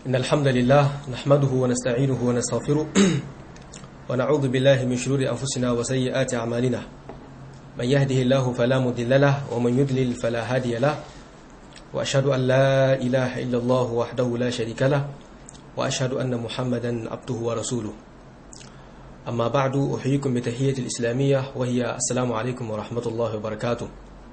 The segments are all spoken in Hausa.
إن الحمد لله نحمده ونستعينه ونستغفره ونعوذ بالله من شرور أنفسنا وسيئات أعمالنا من يهده الله فلا مضل له ومن يضلل فلا هادي له وأشهد أن لا إله إلا الله وحده لا شريك له وأشهد أن محمدا عبده ورسوله أما بعد أحييكم بتحية الإسلامية وهي السلام عليكم ورحمة الله وبركاته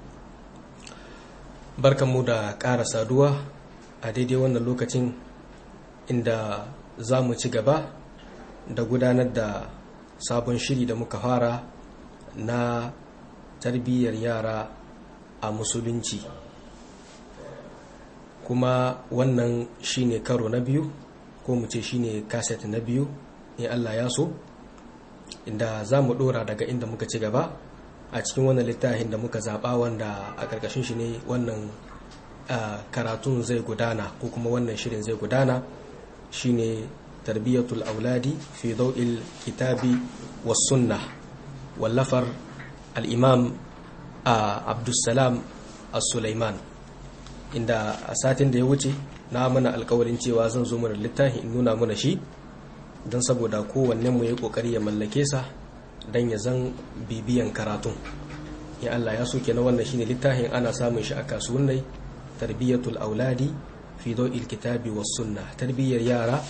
barkanmu da ƙara saduwa a daidai wannan lokacin inda za mu ci gaba da gudanar da sabon shiri da muka fara na tarbiyyar yara a musulunci kuma wannan shine karo na biyu ko mu ce shine kaset na biyu in allah ya so inda za mu dora daga inda muka ci gaba a cikin wannan littafin da muka zaɓa wanda a ƙarƙashin shi ne wannan karatun zai gudana ko kuma wannan shirin zai gudana shine tarbiyyatul auladi fi dau'il kitabi was sunna wallafar al-imam abdussalam as-sulaiman inda a satin da ya wuce na mana alkawarin cewa zan zo mana littafin in nuna mana shi don saboda kowanne mu ya kokari ya mallake sa don ya zan bibiyan karatun ya Allah ya soke na wannan shine littafin ana samun shi a kasuwannai tarbiyyatul auladi fi dawil kitabi was sunna tarbiyyar yara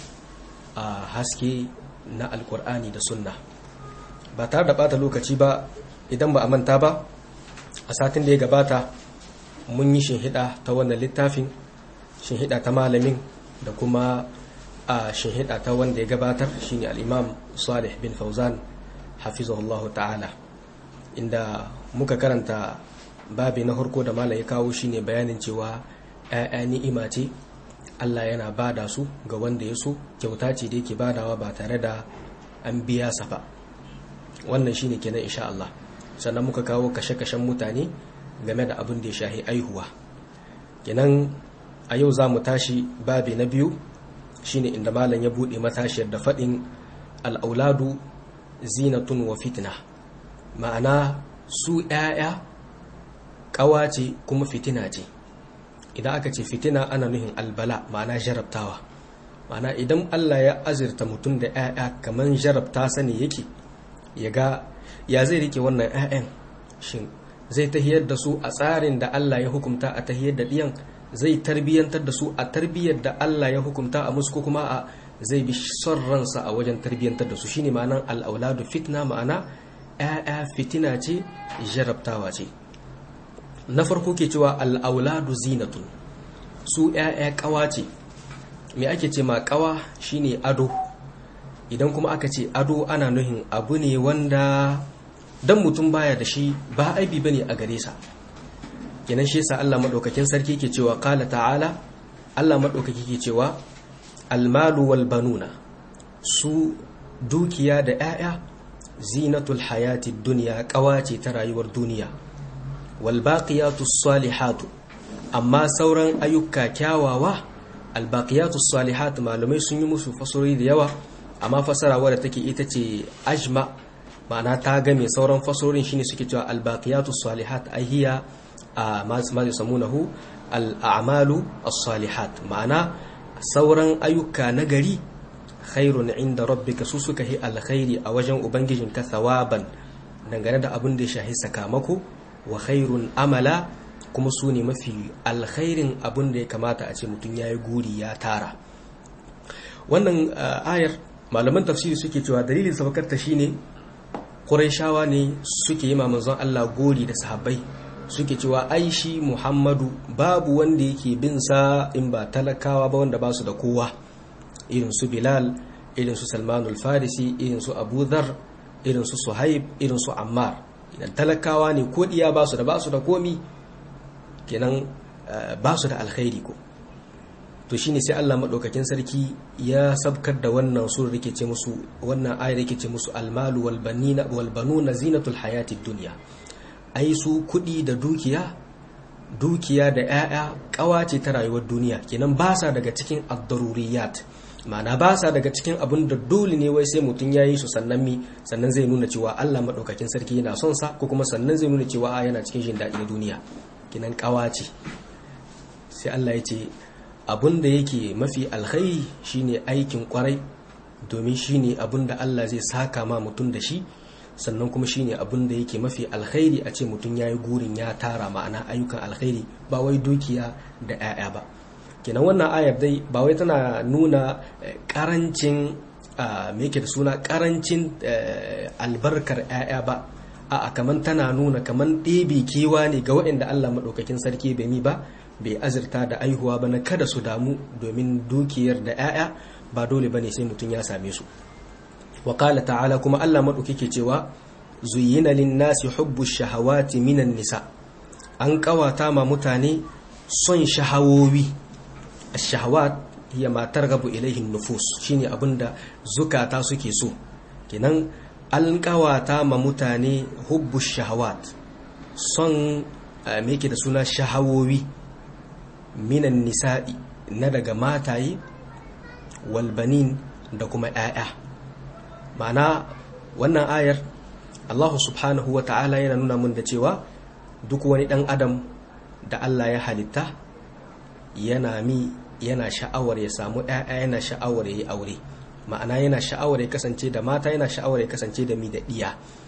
a haske na alkur'ani da sunna ba tare da bata lokaci ba idan ba a manta ba a satin da ya gabata mun yi shinhida ta wannan littafin shinhida ta malamin da kuma a shinhida ta wanda ya gabatar shine al-imam salih bin fauzan hafizahullahu ta'ala inda muka karanta babi na harko da malam ya kawo shine bayanin cewa ‘ya'ya ni'ima ce Allah yana bada su ga wanda ya so kyauta ce da yake badawa ba tare da an biya sa ba wannan shine kenan insha Allah sannan muka kawo kashe-kashen mutane game da abin da ya shahi aihuwa kenan a yau za mu tashi babi na biyu shine inda malam ya buɗe matashiyar da faɗin al'auladu zinatun wa fitna ma'ana su ‘ya'ya ƙawa ce kuma fitina ce idan aka ce fitina ana nuhin albala ma'ana jarabtawa ma'ana idan Allah ya azirta mutum da ‘ya'ya kamar jarabta sani yake ya ga ya zai rike wannan ‘ya'yan shin zai tahiyar da su a tsarin da Allah ya hukumta a tahiyar da ɗiyan zai tarbiyyantar da su a tarbiyyar da Allah ya hukumta a musu ko kuma a zai bi son ransa a wajen tarbiyyantar da su shine ma'anan al'auladu fitna ma'ana ‘ya'ya fitina ce jarabtawa ce na farko ke cewa al'auladu zinatun su ‘ya'ya ƙawa ce me ake ce ma ƙawa shine ado idan kuma aka ce ado ana nuhin abu ne wanda dan mutum baya da shi ba aibi bane a gare sa kenan shi yasa Allah madaukakin sarki ke cewa qala ta'ala Allah madaukaki ke cewa almalu wal banuna su dukiya da 'ya'ya zinatul hayati dunya kawace ta rayuwar duniya wal baqiyatus salihatu amma sauran ayyuka kyawawa al baqiyatus salihat malumai sun yi musu fasori da yawa amma fasara wadda take ita ce ajma ma'ana ta game sauran fasorin shine suke cewa al baqiyatus salihat ahiya a ma yusammunahu al a'malu as-salihat ma'ana sauran ayyuka na gari khairun inda rabbika su suka yi alkhairi a wajen ubangijinka thawaban dangane da abin da ya shahi sakamako wa khairun amala kuma su ne mafi alkhairin abin da ya kamata a ce mutum ya yi guri ya tara wannan ayar malaman tafsiri suke cewa dalilin sabakarta shine Qurayshawa ne suke yi manzon Allah gori da sahabbai suke cewa ai shi Muhammadu babu wanda yake bin sa in ba talakawa ba wanda ba su da kowa irin su Bilal irin su Salman al-Farisi irin su Abu Dharr irin su Suhaib irin su Ammar idan talakawa ne ko diya ba su da ba su da komi kenan ba su da alkhairi ko to shine sai Allah madaukakin sarki ya sabkar da wannan sur rike ce musu wannan ayar rike ce musu almalu wal banina wal banuna zinatul hayatid dunya ai su kuɗi da dukiya dukiya da 'ya'ya ƙawace ta rayuwar duniya kenan ba sa daga cikin ad-daruriyat ma'ana ba sa daga cikin abin da dole ne wai sai mutum ya yi su sannan mi sannan zai nuna cewa Allah maɗaukakin sarki yana son sa ko kuma sannan zai nuna cewa yana cikin jin daɗi na duniya kinan ƙawa ce sai Allah ya ce abun da yake mafi alkhairi shine aikin kwarai domin shine abun da Allah zai saka ma mutum da shi sannan kuma shine abun da yake mafi alkhairi a ce mutum yayi gurin ya tara ma'ana ayyukan alkhairi ba wai dukiya da 'ya'ya ba kenan wannan ayar dai ba wai tana nuna karancin me yake da suna karancin albarkar 'ya'ya ba a kamar tana nuna kamar ɗebe kewa ne ga waɗanda Allah maɗaukakin sarki bai mi ba bai azurta da aihuwa ba na kada su damu domin dukiyar da 'ya'ya ba dole ba ne sai mutum ya same su wa ta'ala kuma Allah maɗauki ke cewa zuyina linnasi hubbu shahawati minan nisa an ƙawata ma mutane son shahawowi shahawat hiya ma targabu ilaihin nufus shine abinda zukata suke so kenan an kawata ma mutane hubbu shahawat son me yake da suna shahawowi minan nisa'i na daga mataye walbanin da kuma 'ya'ya ma'ana wannan ayar Allah subhanahu wa ta'ala yana nuna mun da cewa duk wani ɗan adam da Allah ya halitta yana mi yana sha'awar ya samu ‘ya'ya yana sha'awar ya yi aure ma'ana yana sha'awar ya kasance da mata yana sha'awar ya kasance da mi da ɗiya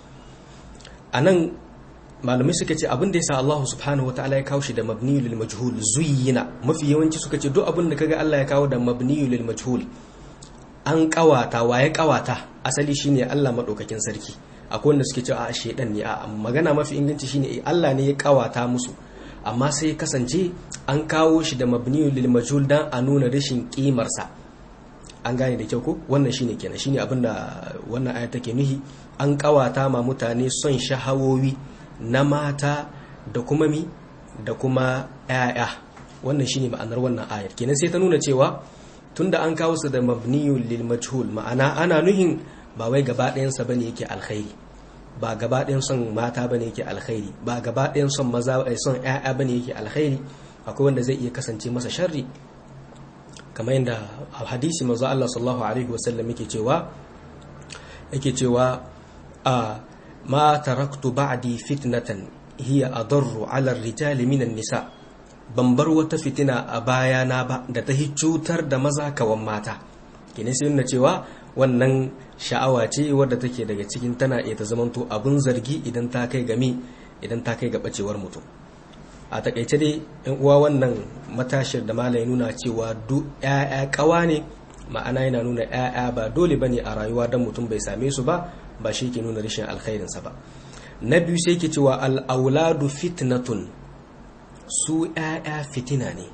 a nan malamai suka ce abin da ya sa Allah subhanahu wa ta'ala ya kawo shi da mabniyu lil majhul zuyyina mafi yawanci suka ce duk abin da kaga Allah ya kawo da mabniyu lil majhul an kawata wa ya kawata asali shine Allah madaukakin sarki akwai wanda suke cewa a shedan ne a magana mafi inganci shine Allah ne ya kawata musu amma sai ya kasance an kawo shi da mabniyu lil majhul dan a nuna rashin kimarsa an gane da kyau ko wannan shine kenan shine abin da wannan aya take nuhi an kawata ma mutane son shahawowi na mata da kuma mi da kuma ƴaƴa wannan shine ma'anar wannan ayar kenan sai ta nuna cewa tunda an kawo su da mabniyu lil majhul ma'ana ana nuhin ba wai gaba ɗayan sa bane yake alkhairi ba gaba ɗayan son mata bane yake alkhairi ba gaba ɗayan son maza son ƴaƴa bane yake alkhairi akwai wanda zai iya kasance masa sharri kamar yadda a hadisi manzo Allah sallallahu alaihi wasallam yake cewa yake cewa a ma taraktu ba'di fitnatan hiya adarru 'ala ar-rijali minan nisa ban bar wata fitina a bayana ba da ta cutar da maza kawan mata kine sai nuna cewa wannan sha'awa ce wadda take daga cikin tana iya ta zamanto abun zargi idan ta kai gami idan ta kai ga bacewar mutum a takaice dai yan uwa wannan matashir da malai nuna cewa duk ƴaƴa kawa ne ma'ana yana nuna ƴaƴa ba dole bane a rayuwa dan mutum bai same su ba ba shi ke nuna rashin alkhairin sa ba na biyu sai ke cewa al auladu fitnatun su ƴaƴa fitina ne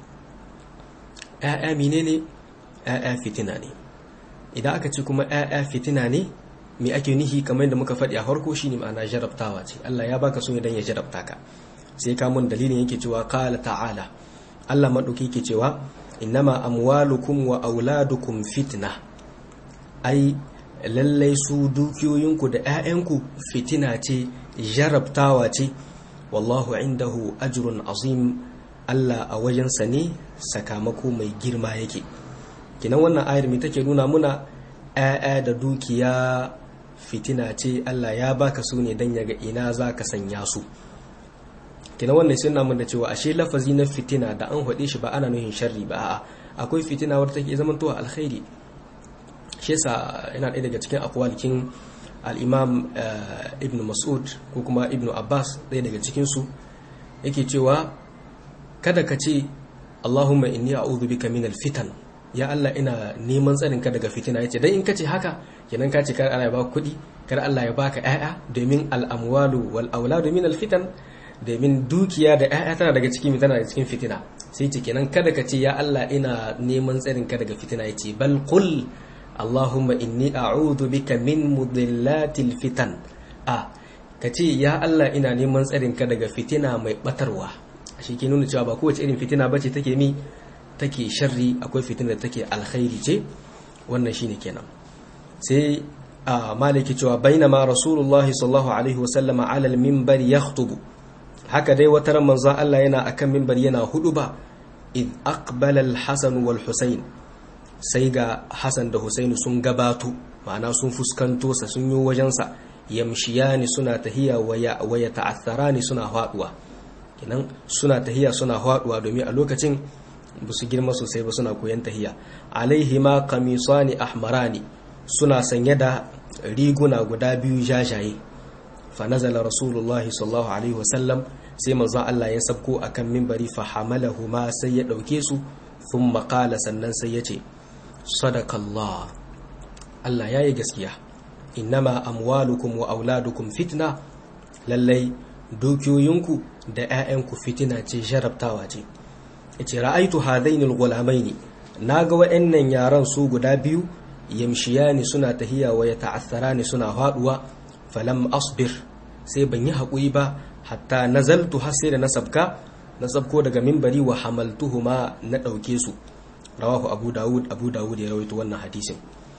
ƴaƴa menene ƴaƴa fitina ne idan aka ce kuma ƴaƴa fitina ne me ake nihi kamar yadda muka faɗi a farko shine ma'ana jarabtawa ce Allah ya baka so idan ya jarabta ka sai ka mun dalilin yake cewa qala ta'ala Allah madauki yake cewa innama amwalukum wa auladukum fitna ai lallai su dukiyoyinku da 'ya'yanku fitina ce jarabtawa ce wallahu indahu ajrun azim Allah a wajensa ne sakamako mai girma yake kinan wannan ayar mai take nuna muna 'ya'ya da dukiya fitina ce Allah ya baka su ne don yaga ina za ka sanya su kina wannan sun namun da cewa ashe lafazi na fitina da an haɗe shi ba ana nuhin sharri ba a'a akwai fitina wadda take zaman towa alkhairi shi yasa yana ɗaya daga cikin akwalikin al-imam ibn mas'ud ko kuma ibn abbas ɗaya daga cikin su yake cewa kada ka ce allahumma inni a'udhu bika min al-fitan ya Allah ina neman tsarin ka daga fitina yace dan in kace haka kenan ka ce kar Allah ya baka kuɗi kar Allah ya baka ƴaƴa domin al-amwalu wal auladu min al-fitan domin dukiya da ƴaƴa tana daga cikin tana daga cikin fitina sai ce kenan kada ka ce ya Allah ina neman tsarin ka daga fitina yace bal qul Allahumma inni a'udhu bika min mudillatil fitan a ka ce ya Allah ina neman tsarin ka daga fitina mai batarwa shi ke nuna cewa ba kowace irin fitina bace take mi take sharri akwai fitina da take alkhairi ce wannan shine kenan sai a maliki cewa bainama rasulullahi sallallahu alaihi wasallama ala al-minbar yakhutubu haka dai wata ran manzon Allah yana akan minbar yana hudu ba id aqbala al-hasan wal husayn sai ga hasan da husaini sun gabato ma'ana sun fuskanto sa sun yi wajen sa yamshiyani suna tahiya waya waya ta'atharani suna faduwa kenan suna tahiya suna faduwa domin a lokacin ba su girma sosai ba suna koyon tahiya alaihima qamisani ahmarani suna sanye da riguna guda biyu jajaye fa nazala rasulullah sallallahu alaihi wasallam sai manzon Allah ya sabko akan minbari fa hamalahuma sai ya dauke su thumma qala sannan sai ya ce sadakallah Allah yayi gaskiya innama amwalukum wa auladukum fitna lallai dukiyoyinku da 'ya'yanku fitina ce jarabtawa ce yace ra'aitu hadaini al-ghulamaini naga wa'annan yaran su guda biyu yamshiyani suna tahiya wa yata'assarani suna haduwa falam asbir sai ban yi haƙuri ba hatta nazaltu har sai da na sabka na sabko daga mimbari wa hamaltuhuma na ɗauke su rawahu abu dawud abu dawud ya rawaito wannan hadisin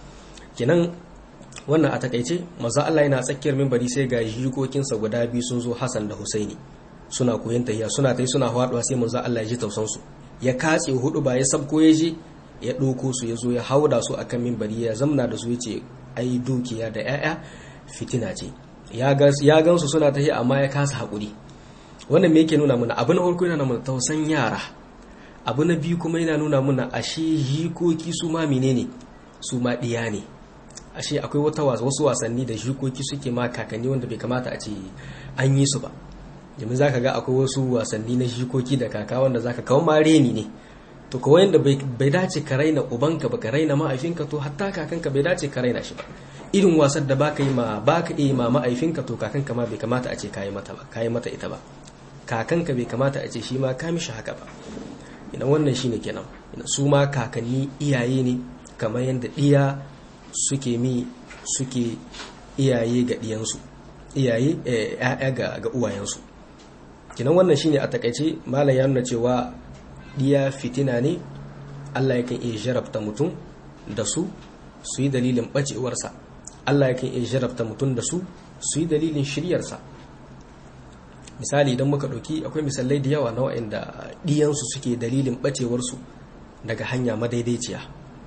kenan wannan a takaice maza Allah yana tsakiyar mimbari sai ga jikokinsa guda biyu sun zo Hassan da Husaini suna koyon tahiya suna tai suna haɗuwa sai manzo Allah ya ji tausan su ya katse hudu ba ya sabko ya je ya ɗauko su ya zo ya hauda su akan mimbari ya zamna da su ya ce ai dukiya da 'ya'ya fitina ce ya gan su suna tahiya amma ya kasa haƙuri wannan me yake nuna mana abu na farko yana nuna tausan yara abu na biyu kuma yana nuna mana ashe jikoki su ma menene su ma ɗiya ne ashe akwai wata wasu wasanni da jikoki suke ma kakanni wanda bai kamata a ce an yi su ba domin za ka ga akwai wasu wasanni na jikoki da kaka wanda za ka kawo ma reni ne to kawai yadda bai dace ka raina ubanka ba ka raina ma'aifinka to hatta kakanka bai dace ka raina shi ba irin wasan da baka yi ma baka yi ma ma'aifinka to kakanka ma bai kamata a ce kayi mata ba kayi mata ita ba kakanka bai kamata a ce shi ma ka mishi haka ba ina wannan shine kenan su ma kakanni iyaye ne kamar yadda iya suke mi suke iyaye ga diyansu iyaye ya'ya ga ga uwayensu kenan wannan shine a takaice malam ya nuna cewa diya fitina ne Allah yakan iya jarabta mutum da su su yi dalilin bacewarsa Allah yakan iya jarabta mutum da su su yi dalilin shiryarsa misali idan muka ɗauki akwai misalai da yawa na wa'inda ɗiyansu suke dalilin ɓacewarsu daga hanya madaidaiciya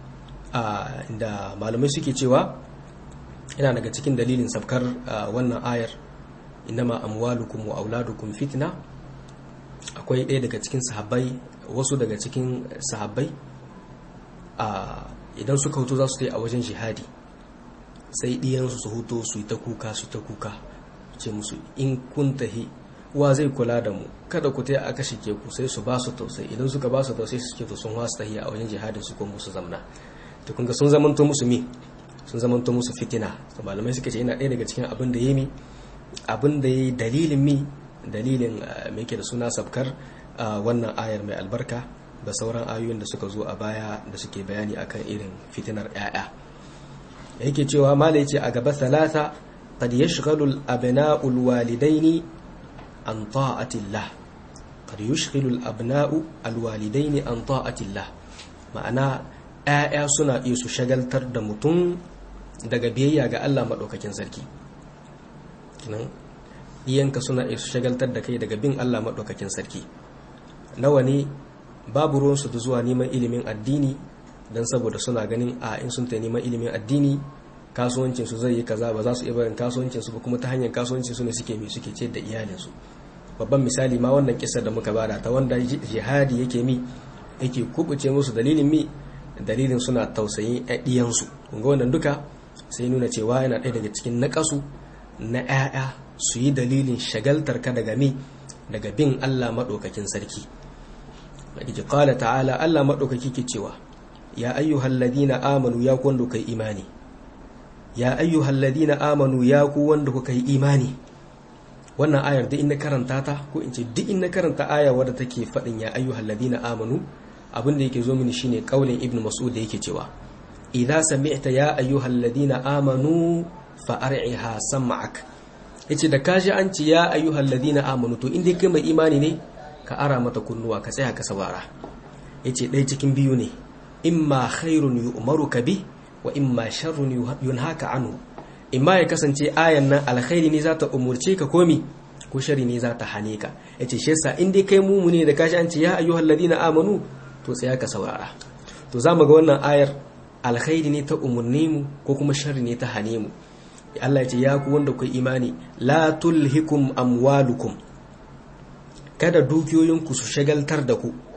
inda malamai suke cewa yana daga cikin dalilin sabkar wannan ayar inama amwalukum wa auladukum fitna akwai ɗaya daga cikin sahabbai wasu daga cikin sahabbai idan suka hutu za su ta a wajen jihadi sai ɗiyansu su hutu su yi ta kuka su ta kuka ce musu in kun tahi wa zai kula da mu kada ku ta aka shike ku sai su ba su tausayi idan suka ba su tausayi su ce to sun wasu tahiya a wajen jihadin su ko musu zamna to kun ga sun zamanto musu mi sun zamanto musu fitina to malamai suka ce yana ɗaya daga cikin abin da ya mi abin da ya dalilin mi dalilin me yake da suna sabkar wannan ayar mai albarka da sauran ayoyin da suka zo a baya da suke bayani akan irin fitinar 'ya'ya yake cewa mala yace a gaba salata qad yashghalu al-abna'u al-walidaini an ta'atillah qad yashghalu al-abna'u al-walidaini an ta'atillah ma'ana 'ya'ya suna iya su shagaltar da mutum daga biyayya ga Allah madaukakin sarki kinan iyanka suna iya su shagaltar da kai daga bin Allah madaukakin sarki nawa ne babu ruwansu da zuwa neman ilimin addini don saboda suna ganin a in sun ta neman ilimin addini kasuwancinsu zai yi kaza ba za su iya barin kasuwancinsu ba kuma ta hanyar kasuwancinsu ne suke mi suke ce da iyalinsu babban misali ma wannan kisa da muka bada ta wanda jihadi yake mi yake kubuce musu dalilin mi dalilin suna tausayin ɗiyansu kunga wannan duka sai nuna cewa yana ɗaya daga cikin naƙasu na 'ya'ya su yi dalilin shagaltar ka daga mi daga bin Allah maɗaukakin sarki Madiji ƙala ta'ala Allah maɗaukaki ke cewa, Ya ayyuhal ladina amanu ya ku wanda kai imani, Ya ayyuhal ladina amanu ya ku wanda kuka yi imani. Wannan ayar duk in na karanta ta, ko in ce duk in na karanta aya wadda take faɗin ya ayyuhal ladina amanu, abin da yake zo mini shine ƙaulin Ibn Mas'ud da yake cewa, Idza sami'ta ya ayyuhal ladina amanu fa ar'iha sam'ak. Yace da kaji an ce ya ayyuhal ladina amanu to in dai kai mai imani ne, ka ara mata kunnuwa ka tsaya ka saurara yace ɗaya cikin biyu ne imma khairun yu'maru ka bi wa imma sharrun yunhaka anhu imma ya kasance ayan nan alkhairi ne za ta umurce ka komi ko shari ne za ta hane ka yace shi yasa in dai kai mumu ne da kashi an ce ya ayyuhal ladina amanu to tsaya ka saurara to za mu ga wannan ayar alkhairi ne ta umurne mu ko kuma shari ne ta hane mu Allah ya ce ya ku wanda ku imani la tulhikum amwalukum kada dukiyoyinku su shagaltar da ku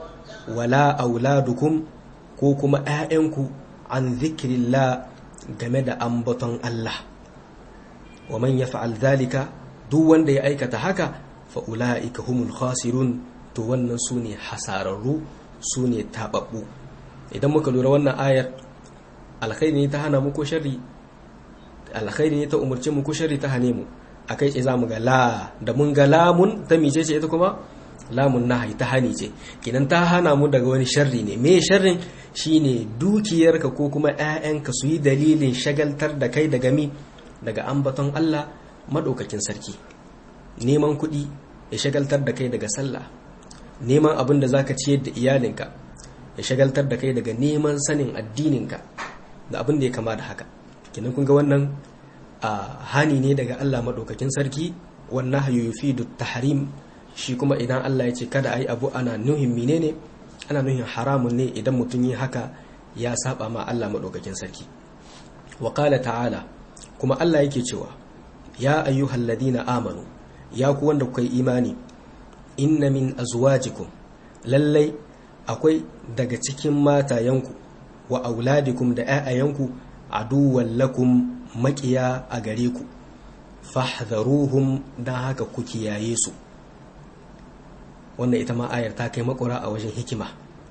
wala auladukum ko kuma ‘ya'yanku an zikirillah game da ambaton Allah wa man ya fa'al zalika duk wanda ya aikata haka fa'ula'ika humul khasirun to wannan su ne hasararru su ne taɓaɓɓu idan muka lura wannan ayar alkhairi ne ta hana mu ko sharri alkhairi ne ta umarci mu ko sharri ta hane mu akai ce zamu ga la da mun ga lamun ta mice ce ita kuma lamun nahi ta hani ce kinan ta hana mu daga wani sharri ne me sharrin shine dukiyarka ko kuma ƴaƴanka su yi dalilin shagaltar da kai daga mi daga ambaton Allah madaukakin sarki neman kuɗi ya shagaltar da kai daga sallah neman abin da zaka ciyar da iyalinka ya shagaltar da kai daga neman sanin addininka da abin da ya kama da haka kinan kun ga wannan a hani ne daga Allah maɗaukakin sarki wannan hayu yufidu tahrim shi kuma idan Allah ya ce kada ai abu ana nuhin menene ana nuhin haramun ne idan mutum yi haka ya saba ma Allah maɗaukakin sarki wa qala ta'ala kuma Allah yake cewa ya ayyuhal ladina amanu ya ku wanda kuka yi imani inna min azwajikum lallai akwai daga cikin matayenku wa auladikum da 'ya'yayanku aduwwan lakum makiya a gare ku fahdharuhum dan haka ku kiyaye su wannan ita ma ayar ta kai makura a wajen hikima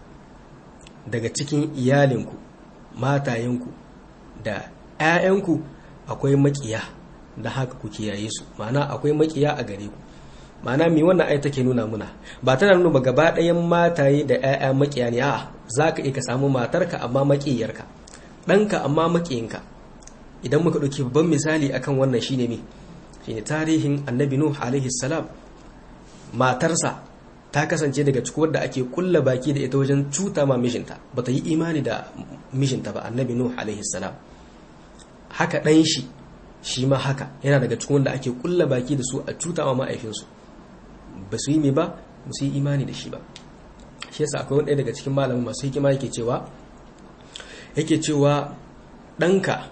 daga cikin iyalinku matayenku da 'ya'yanku akwai makiya da haka ku kiyaye su ma'ana akwai makiya a gare ku ma'ana mi wannan ayar take nuna muna ba tana nuna ba gaba ɗayan mataye da 'ya'ya makiya ne a'a za ka iya ka samu matarka amma makiyarka ɗanka amma makiyinka idan muka ɗauki babban misali akan wannan shine me shine tarihin annabi nuh alaihi salam matarsa ta kasance daga cikin wadda ake kulla baki da ita wajen cuta ma mijinta bata yi imani da mijinta ba annabi nuh alaihi salam haka ɗan shi shi ma haka yana daga cikin wanda ake kulla baki da su a cuta ma ma'aifinsu ba su yi me ba ba su yi imani da shi ba shi yasa akwai wani daga cikin malamin masu hikima yake cewa yake cewa ɗanka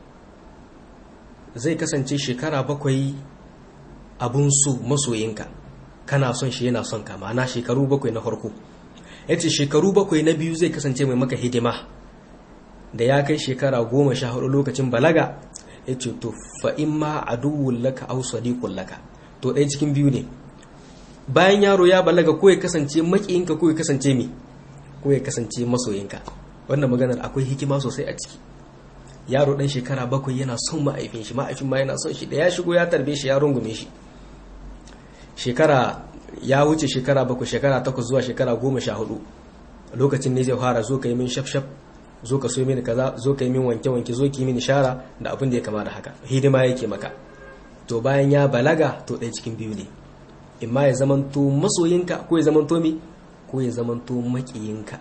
zai kasance shekara bakwai abun su masoyinka kana son shi yana son ka ma'ana shekaru bakwai na farko ya ce shekaru bakwai na biyu zai kasance mai maka hidima da ya kai shekara goma sha hudu lokacin balaga ya ce to fa'in ma aduwun laka au sadiqun laka to ɗaya cikin biyu ne bayan yaro ya balaga ko ya kasance makiyinka ko ya kasance me ko ya kasance masoyinka wannan maganar akwai hikima sosai a ciki yaro dan shekara bakwai yana son ma'aifin shi ma'aifin ma yana son shi da ya shigo ya tarbe shi ya rungume shi shekara ya wuce shekara bakwai shekara takwas zuwa shekara goma sha hudu lokacin ne zai fara zo ka yi min shafshaf zo ka so mini kaza zo ka yi min wanke wanke zo ki yi mini shara da abin da ya kama da haka hidima yake maka to bayan ya balaga to ɗaya cikin biyu ne imma ya zamanto masoyinka ko ya zamanto mi ko ya zamanto makiyinka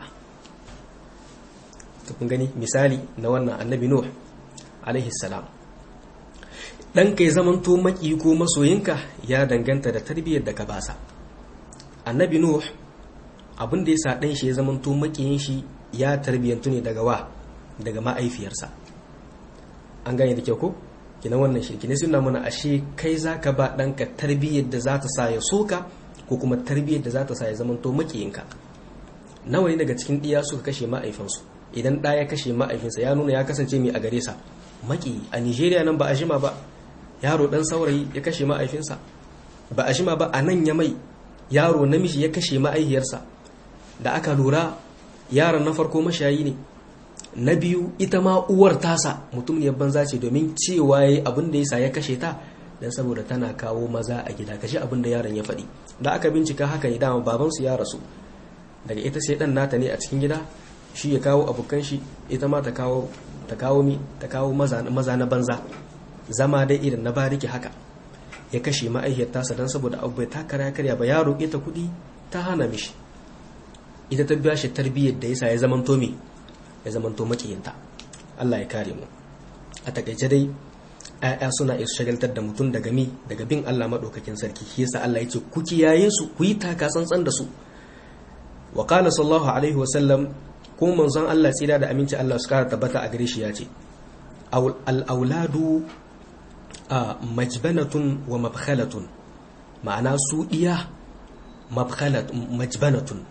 to kun gani misali na wannan annabi nuh alaihi salam dan kai zamanto maki ko masoyinka ya danganta da tarbiyyar da ka basa annabi nuh abin da yasa dan shi ya zamanto makiyin shi ya tarbiyyantu ne daga wa daga ma'aifiyarsa an gane da kyau ko kina wannan shirki ne suna mana ashe kai zaka ba ɗanka tarbiyyar da za ta sa ya soka ko kuma tarbiyyar da za ta sa ya zamanto makiyinka nawa ne daga cikin ɗiya suka kashe ma'aifansu idan ɗa ya kashe ma'aifinsa ya nuna ya kasance mai a gare sa maki a nigeria nan ba a jima ba yaro ɗan saurayi ya kashe ma'aifinsa ba a jima ba a nan ya mai yaro namiji ya kashe ma'aihiyarsa da aka lura yaron na farko mashayi ne na biyu ita ma uwar tasa mutum ne banza ce domin cewa yayi abin da yasa ya kashe ta dan saboda tana kawo maza a gida kashi abin da yaron ya faɗi da aka bincika haka ne dama babansu ya rasu daga ita sai dan nata ne a cikin gida shi ya kawo abokan shi ita ma ta kawo ta kawo mi ta kawo maza maza na banza zama dai irin na bariki haka ya kashe ma'aihiyar tasa dan saboda abu bai takara karya ba yaro ita kuɗi ta hana mishi ita ta biya shi tarbiyyar da yasa ya zamanto me ya zamanto makiyinta Allah ya kare mu a takaice dai ‘ya'ya suna iya shagaltar da mutum daga mi daga bin Allah maɗaukakin sarki shi yasa Allah ya ce ku kiyaye su ku yi taka tsantsan da su wa qala sallallahu alaihi wa sallam ko manzon Allah tsira da aminci Allah su kara tabbata a gare shi ya ce al auladu a majbanatun wa mabkhalatun ma'ana su iya mabkhalat majbanatun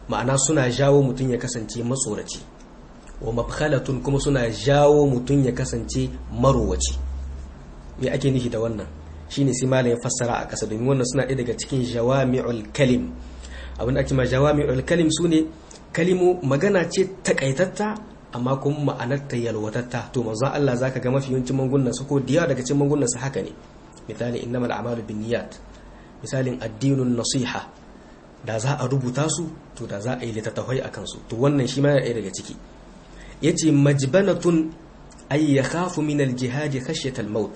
ma'ana suna jawo mutum ya kasance matsoraci wa mabkhalatun kuma suna jawo mutum ya kasance marowaci me ake nufi da wannan shine sai malam ya fassara a ƙasa domin wannan suna ɗaya daga cikin jawami'ul kalim abin da ake ma jawami'ul kalim sune kalimu magana ce takaitatta amma kuma ma'anar ta yalwatatta to manzo Allah zaka ga mafi yawancin mangunan su ko diya daga cikin mangunan su haka ne misali innamal a'malu binniyat misalin addinun nasiha da za a rubuta su to da za a yi littattafai akan su to wannan shi ma yana daga ciki yace majbanatun ay yakhafu min al-jihad khashyata al-maut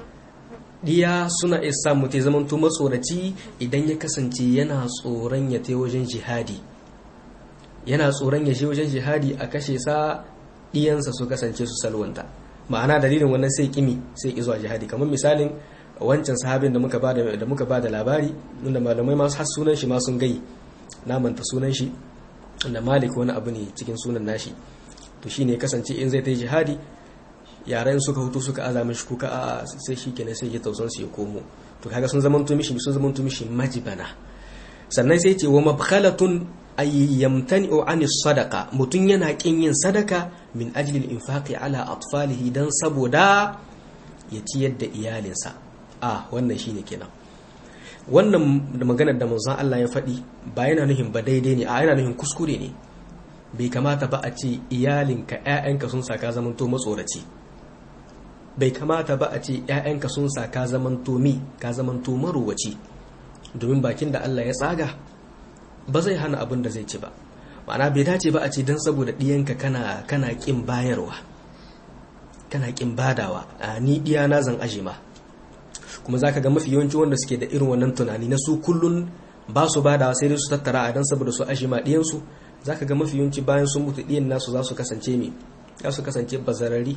diya suna isa mutu zaman to matsoraci idan ya kasance yana tsoron ya tai wajen jihadi yana tsoron ya je wajen jihadi a kashe sa diyansa su kasance su salwanta ma'ana dalilin wannan sai kimi sai ki zuwa jihadi kamar misalin wancan sahabin da muka bada da muka bada labari inda malamai masu har sunan shi ma sun gai na manta sunan shi inda malik wani abu ne cikin sunan nashi to shine kasance in zai ta jihadi yaran suka hutu suka azama shi kuka a sai shi kenan sai ya tausan su ya komo to kaga sun zamanto mishi sun zamanto mishi majibana sannan sai ce wa mabkhalatun ay yamtani'u ani sadaqa mutun yana kin yin sadaka min ajli al-infaqi ala atfalihi dan saboda ya ciyar da iyalinsa a wannan shine kenan wannan da maganar da manzon Allah ya faɗi ba yana nufin ba daidai ne a yana nufin kuskure ne bai kamata ba a ce iyalinka ƴaƴanka sun saka zamanto matsoraci bai kamata ba a ce ƴaƴanka sun saka zamanto mi ka zamanto marowaci domin bakin da Allah ya tsaga ba zai hana abin da zai ci ba ma'ana bai dace ba a ce don saboda ɗiyanka kana kana ƙin bayarwa kana ƙin badawa a ni ɗiya na zan aje ma kuma zaka ga mafi yawanci wanda suke da irin wannan tunani na su kullun ba su badawa sai dai su tattara a dan saboda su aje ma ɗiyansu zaka ga mafi yawanci bayan sun mutu ɗiyan nasu za su kasance me za su kasance bazarari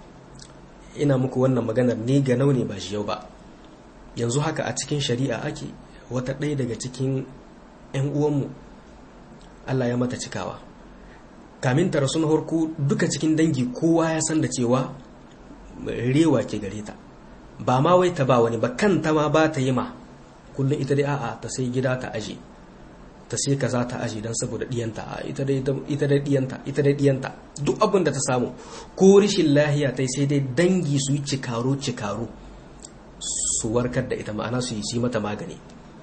ina muku wannan maganar ni ga nau ne ba shi yau ba yanzu haka a cikin shari'a ake wata ɗaya daga cikin 'yan uwanmu Allah ya mata cikawa kamin ta rasu na harko duka cikin dangi kowa ya san da cewa rewa ke gare ta ba ma wai ta ba wani ba kanta ma ba ta yi ma kullum ita dai a'a ta sai gida ta aje ta sai kaza ta aje don saboda diyanta a ita dai diyanta ita dai diyanta duk abin da ta samu ko rishin lahiya ta sai dai dangi su yi cikaro cikaro su warkar da ita ma'ana su yi mata magani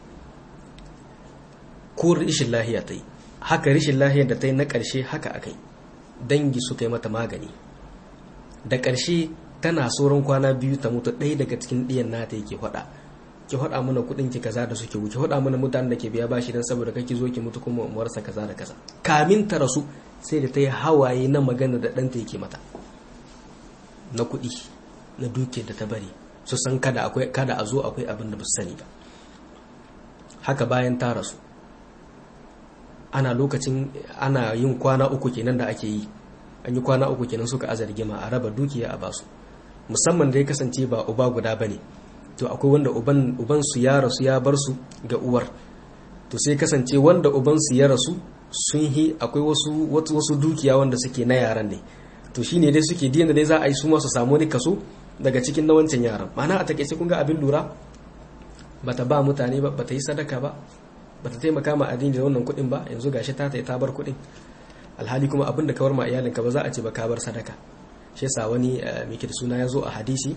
ko rishin lahiya ta yi haka rishin lahiyar da ta yi na ƙarshe haka akai dangi suka yi mata magani da ƙarshe tana sauran kwana biyu ta mutu ɗaya daga cikin ɗiyan nata yake faɗa ki faɗa mana kuɗin ki kaza da suke wuce faɗa mana mutanen da ke biya bashi don saboda kake zo ki mutu kuma umarsa kaza da kaza kamin ta rasu sai da ta yi hawaye na magana da ɗanta yake mata na kuɗi na dukiyar da ta bari su san kada akwai kada a zo akwai abin da ba su sani ba haka bayan ta rasu ana lokacin ana yin kwana uku kenan da ake yi an yi kwana uku kenan suka aza rigima a raba dukiya a basu musamman da ya kasance ba uba guda bane to akwai wanda uban uban su ya rasu ya bar su ga uwar to sai kasance wanda uban su ya rasu sun yi akwai wasu wasu dukiya wanda suke na yaran ne to shine dai suke dina dai za a yi su ma su samu wani kaso daga cikin na wancan yaran ma'ana a takaice kun ga abin lura bata ba mutane ba bata yi sadaka ba bata taimaka ma addini da wannan kuɗin ba yanzu gashi ta ta bar kuɗin alhali kuma abin da kawar ma iyalinka ba za a ce ba ka bar sadaka shi yasa wani mai da suna ya zo a hadisi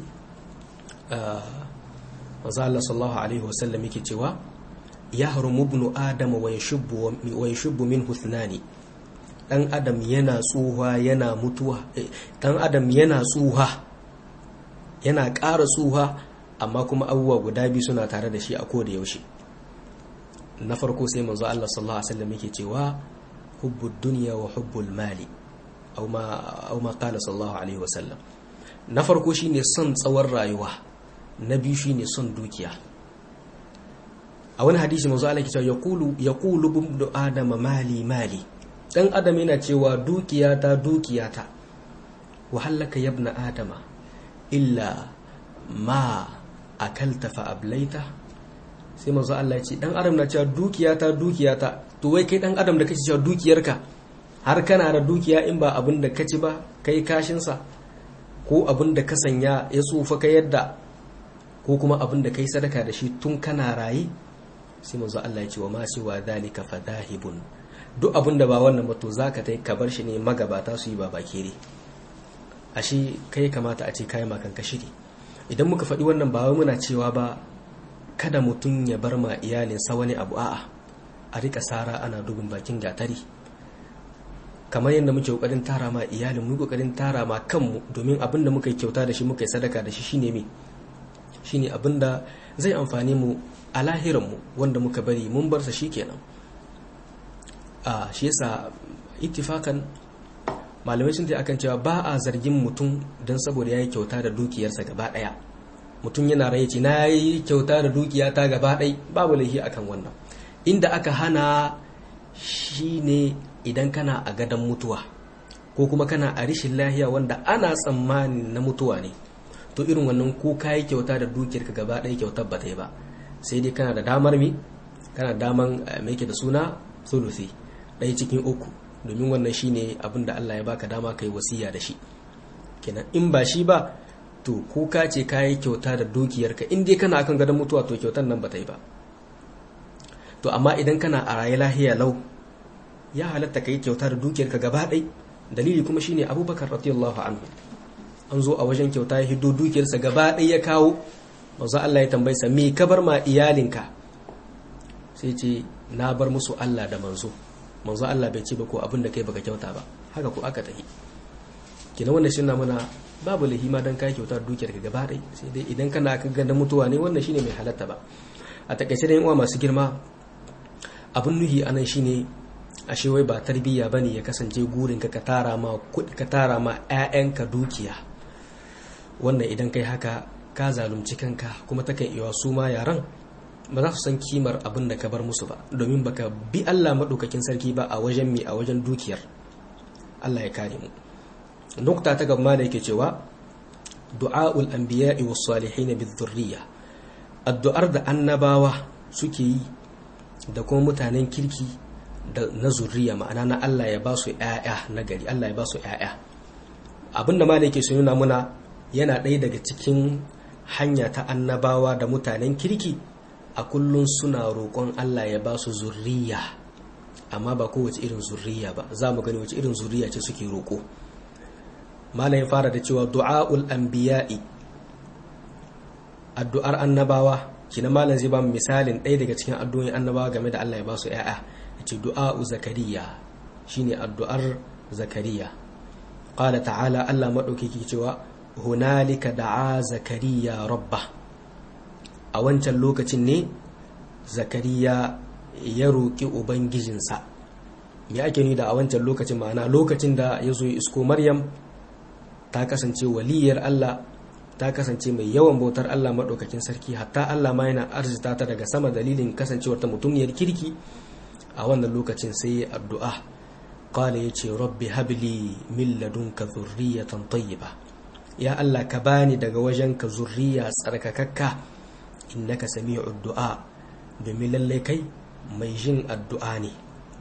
manzo Allah sallallahu alaihi wasallam yake cewa ya harumu ibnu adama wa yashubbu wa yashubbu minhu ithnani dan adam yana tsuha yana mutuwa dan adam yana tsuha yana ƙara tsuha amma kuma abubuwa guda biyu suna tare da shi a koda yaushe na farko sai manzo Allah sallallahu alaihi wasallam yake cewa hubbud dunya wa hubbul mali aw ma aw ma qala sallallahu alaihi wasallam na farko shine son tsawon rayuwa na biyu shine son dukiya a wani hadisi manzo Allah yake cewa yaqulu yaqulu ibnu adama mali mali dan adam yana cewa dukiyata dukiyata wa halaka yabna adama illa ma akalta fa ablaita sai manzo Allah ya ce dan adam na cewa dukiyata dukiyata to wai kai dan adam da kake cewa dukiyarka har kana da dukiya in ba abin da kaci ba kai kashin sa ko abin da ka sanya ya tsufa ka yadda ko kuma abin da kai sadaka da shi tun kana raye sai manzo Allah ya ce wa ma siwa dhalika fadahibun duk abin da ba wannan ba to zaka tai ka bar shi ne magabata su yi ba bakere ashe kai kamata a ce kai makan ka shiri idan muka faɗi wannan ba wai muna cewa ba kada mutum ya bar ma iyalinsa wani abu a'a a rika sara ana dubin bakin gatari kamar yadda muke kokarin tara ma iyalin mu kokarin tara ma kanmu domin abin da muka yi kyauta da shi muka yi sadaka da shi shine me shine abin da zai amfani mu a lahiran mu wanda muka bari mun bar sa shikenan a shi yasa ittifakan malamai sun ce akan cewa ba a zargin mutum don saboda ya yi kyauta da dukiyarsa gaba ɗaya mutum yana rai ce na yi kyauta da dukiya ta gaba ɗai babu laifi akan wannan inda aka hana shi ne idan kana a gadon mutuwa ko kuma kana a rishin lahiya wanda ana tsammani na mutuwa ne to irin wannan ko ka yi kyauta da dukiyarka gaba ɗaya kyautar ba ta yi ba sai dai kana da damar mi kana daman mai da suna sulusi ɗaya cikin uku domin wannan shine abin da Allah ya baka dama kai wasiya da shi kenan in ba shi ba to ko ka ce ka yi kyauta da dukiyarka in dai kana akan gadon mutuwa to kyautar nan ba ta yi ba to amma idan kana a raye lahiya lau ya halatta ka yi kyauta da dukiyarka gaba ɗai dalili kuma shine abubakar radiyallahu anhu an zo a wajen kyauta ya hiddo dukiyarsa gaba ɗai ya kawo manzo Allah ya tambayi sa me ka bar ma iyalinka sai ce na bar musu Allah da manzo manzo Allah bai ce ba ko abin da kai baka kyauta ba haka ko aka tafi kina wannan shi na muna babu lahima dan kai kyauta dukiyar ka gaba dai sai dai idan kana kan ganda mutuwa ne wannan shine mai halatta ba a takaice da uwa masu girma abin nuhi anan shine ashe wai ba tarbiyya bane ya kasance gurin ka ka tara ma kudi ka tara ma ƴaƴanka dukiya wannan idan kai haka ka zalunci kanka kuma takan iya su ma yaran ba za su san kimar abin da ka bar musu ba domin baka bi Allah maɗaukakin sarki ba a wajen mi a wajen dukiyar Allah ya kare mu nukta ta gaba da yake cewa du'aul anbiya'i was salihin bizurriya addu'ar da annabawa suke yi da kuma mutanen kirki da na zurriya ma'ana na Allah ya ba su ƴaƴa na gari Allah ya ba su ƴaƴa abinda ma da yake so nuna muna yana ɗaya daga cikin hanya ta annabawa da mutanen kirki a kullum suna roƙon Allah ya ba su zurriya amma ba kowace irin zurriya ba za mu gani wace irin zurriya ce suke roƙo malam ya fara da cewa du'a'ul anbiya'i addu'ar annabawa kina malam zai ba mu misalin ɗaya daga cikin addu'o'in annabawa game da Allah ya ba su ƴaƴa yace du'a'u zakariya shine addu'ar zakariya qala ta'ala Allah madaukaki cewa hunalika da'a zakariya rabbah a wancan lokacin ne zakariya ya roƙi ubangijinsa me ake ni da a wancan lokacin ma'ana lokacin da ya zo isko maryam ta kasance waliyar allah ta kasance mai yawan bautar allah maɗaukakin sarki hatta allah ma yana arzita ta daga sama dalilin kasancewar ta mutumiyar kirki a wannan lokacin sai ya addu'a qala ya ce rabbi habli min ladunka zurriyatan tayyiba ya allah ka bani daga wajenka zurriya tsarkakakka innaka sami'ud du'a domin lallai kai mai jin addu'a ne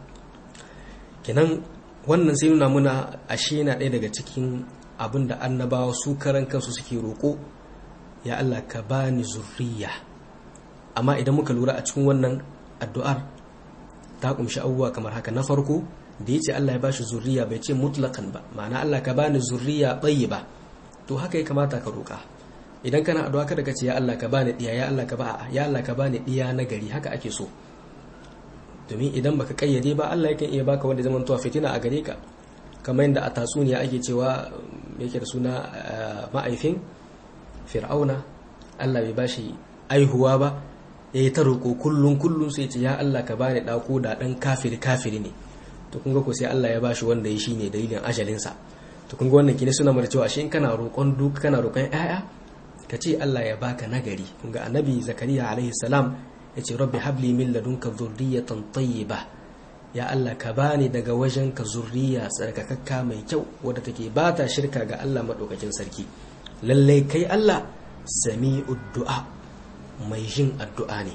kenan wannan sai nuna muna ashe na ɗaya daga cikin abin da annabawa su karan kansu suke roƙo ya Allah ka bani zurriya amma idan muka lura a cikin wannan addu'ar ta kumshi abubuwa kamar haka na farko da ya ce Allah ya bashi zurriya bai ce mutlakan ba ma'ana Allah ka bani zurriya tsayi ba to haka ya kamata ka roƙa idan kana addu'a kada ka ce ya Allah ka bani diya ya Allah ka ba ya Allah ka bani diya na gari haka ake so domin idan baka kayyade ba Allah yakan iya baka wanda zaman tuwa fitina a gare ka kamar yadda a tatsuniya ake cewa yake da suna ma'aifin fir'auna Allah bai bashi aihuwa ba yayi ta roƙo kullun kullun sai ce ya Allah ka bani ɗako da ɗan kafiri kafiri ne to kun ga ko sai Allah ya bashi wanda ya shine dalilin ajalinsa to kun ga wannan kine suna mara cewa shi in kana roƙon duk kana roƙon ƴaƴa ka ce Allah ya baka nagari kun ga annabi zakariya alaihi salam ya ce rabbi habli min ladunka zurriyatan tayyiba ya Allah ka bani daga wajen ka zurriya tsarkakakka mai kyau wadda take ba ta shirka ga Allah madaukakin sarki lallai kai Allah sami'ud du'a mai jin addu'a ne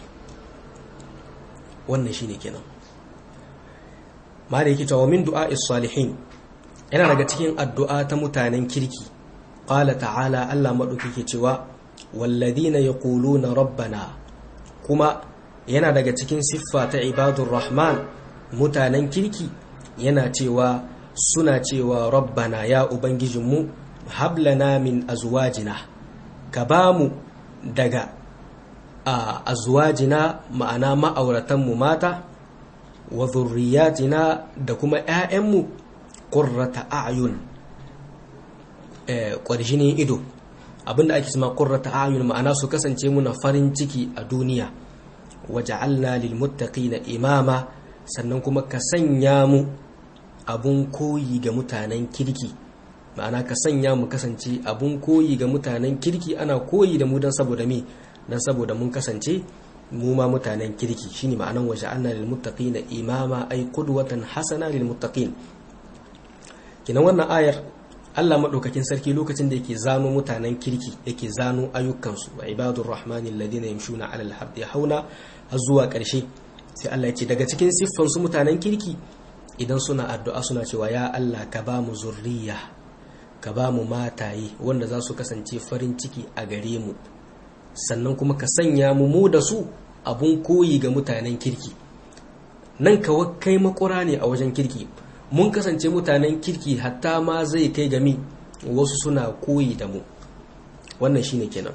wannan shine kenan ma da yake cewa min du'a salihin yana daga cikin addu'a ta mutanen kirki qala ta'ala Allah madaukake cewa walladhina yaquluna rabbana kuma yana daga cikin siffa ta ibadur rahman mutanen kirki yana cewa suna cewa rabbana ya ubangijinmu hablana min azwajina ka ba mu daga a azwajina ma'ana ma'auratanmu mata wa zurriyatina da kuma 'ya'yanmu ƙurrata a'yun ƙwarjinin ido abinda ake cima ƙurrata a'yun ma'ana su kasance muna farin ciki a duniya waja'alna lil muttaqina imama sannan kuma ka sanya mu abun koyi ga mutanen kirki ma'ana ka sanya mu kasance abun koyi ga mutanen kirki ana koyi da mu don saboda me don saboda mun kasance mu ma mutanen kirki shine ma'anan waja'alna lil muttaqina imama ay qudwatan hasana lil muttaqin kinan wannan ayar Allah madaukakin sarki lokacin da yake zano mutanen kirki yake zano ayyukansu wa ibadur rahmani alladhina yamshuna 'alal ardi hauna har zuwa ƙarshe sai Allah ya ce daga cikin siffan su mutanen kirki idan suna addu'a suna cewa ya Allah ka ba mu zurriya ka ba mu mataye wanda za su kasance farin ciki a gare mu sannan kuma ka sanya mu mu da su abun koyi ga mutanen kirki nan kawa kai makura ne a wajen kirki mun kasance mutanen kirki hatta ma zai kai gami wasu suna koyi da mu wannan shine kenan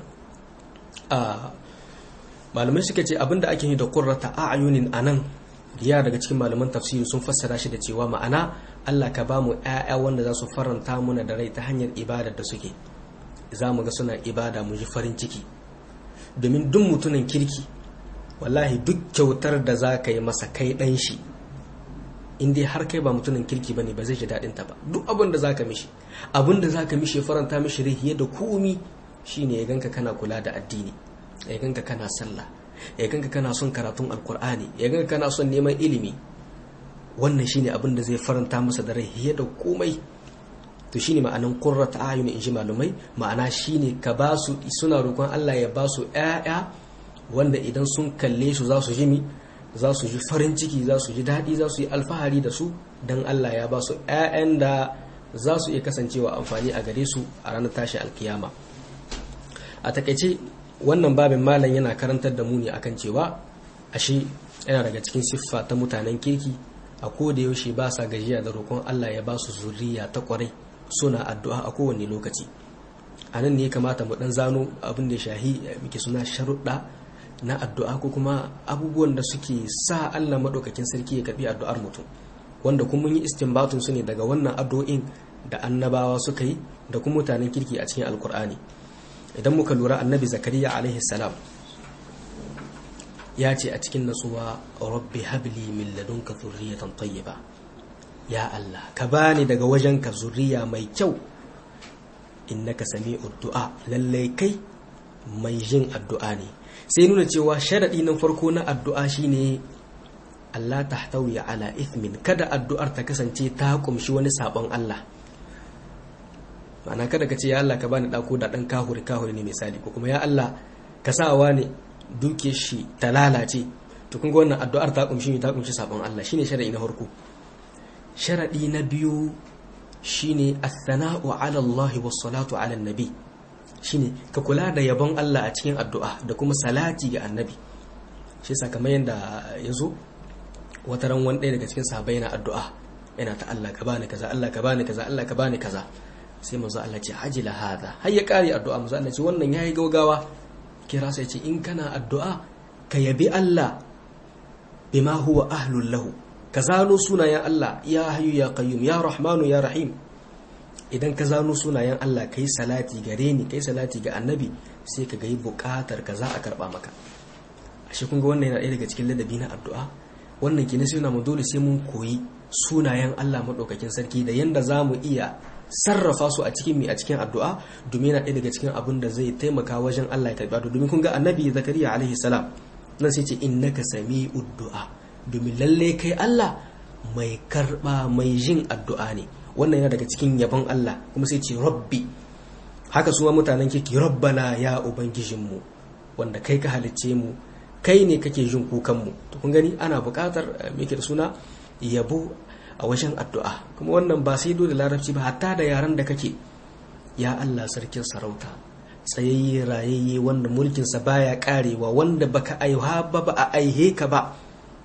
a malamai suka ce abinda ake yi da qurrata a'yunin anan ya daga cikin malaman tafsiri sun fassara shi da cewa ma'ana Allah ka ba mu ƴaƴa wanda za su faranta muna da rai ta hanyar ibadar da suke za mu ga suna ibada mu ji farin ciki domin duk mutumin kirki wallahi duk kyautar da za ka yi masa kai ɗan shi in dai har kai ba mutumin kirki bane ba zai ji daɗin ta ba duk abin da zaka mishi abin da zaka mishi ya faranta mishi rai da komi shine ya ganka kana kula da addini ya ganka kana sallah ya ganka kana son karatun alkur'ani ya ganka kana son neman ilimi wannan shine abin da zai faranta masa da rai da komai to shine ma'anan qurrat ayun in ji malumai ma'ana shine ka ba su suna roƙon Allah ya ba su ƴaƴa wanda idan sun kalle su za su ji mi za su ji farin ciki za su ji daɗi za su yi alfahari da su don Allah ya ba su ƴaƴan da za su iya kasancewa amfani a gare su a ranar tashi alkiyama a takaice wannan babin malam yana karantar da mu ne akan cewa ashe yana daga cikin siffa ta mutanen kirki a koda yaushe ba sa gajiya da roƙon Allah ya ba su zuriya ta kwarai suna addu'a a kowane lokaci a nan ne kamata mu dan zano abin da shahi muke suna sharuɗa na addu'a ko kuma abubuwan da suke sa Allah maɗaukakin sarki ya karɓi addu'ar mutum wanda kuma mun yi istinbatun su ne daga wannan addu'o'in da annabawa suka yi da kuma mutanen kirki a cikin alkur'ani idan muka lura annabi zakariya alaihi salam ya ce a cikin natsuwa rabbi habli min ladunka zurriyatan tayyiba ya Allah ka bani daga wajenka zuriya mai kyau innaka sami'ud du'a lallai kai mai jin addu'a ne sai nuna cewa sharadi na farko na addu'a shine Allah tahtawi ala ithmin kada addu'ar ta kasance ta kumshi wani sabon Allah ma'ana kada ka ce ya Allah ka bani dako da dan kahuri kahuri ne misali ko kuma ya Allah ka sawa ne duke shi ta lalace to kun ga wannan addu'ar ta kumshi ta kumshi sabon Allah shine sharadi na farko sharadi na biyu shine as-sana'u 'ala Allah was salatu 'ala nabi shine ka kula da yabon Allah a cikin addu'a da kuma salati ga annabi shi yasa kamar yanda yazo wata ran wani daga cikin sahabbai yana addu'a yana ta Allah ka bani kaza Allah ka bani kaza Allah ka bani kaza sai manzo Allah ce ajila hada har ya kare addu'a manzo Allah ce wannan yayi gaugawa kira sai ce in kana addu'a ka yabi Allah bima huwa ahlul lahu ka zano sunayen Allah ya hayu ya qayyum ya rahmanu ya rahim idan ka zano sunayen Allah kai salati gare ni kai salati ga annabi sai ka yi bukatar ka za a karba maka ashe kun ga wannan yana ɗaya daga cikin ladabi na addu'a wannan kina sai mu dole sai mun koyi sunayen Allah madaukakin sarki da yanda za mu iya sarrafa su a cikin mi a cikin addu'a domin yana ɗaya daga cikin abin da zai taimaka wajen Allah ya karɓa domin kun ga annabi zakariya alaihi salam nan sai ce innaka sami'ud du'a domin lalle kai Allah mai karɓa mai jin addu'a ne wannan yana daga cikin yabon Allah kuma sai ce rabbi haka su mutanen kirki rabbana ya ubangijinmu wanda kai ka halicce mu kai ne kake jin kukanmu to kun gani ana buƙatar me da suna yabo a wajen addu'a kuma wannan ba sai dole larabci ba hatta da yaran da kake ya Allah sarkin sarauta tsayayye rayayye wanda mulkinsa baya karewa wanda baka aiha ba ba a aihe ka ba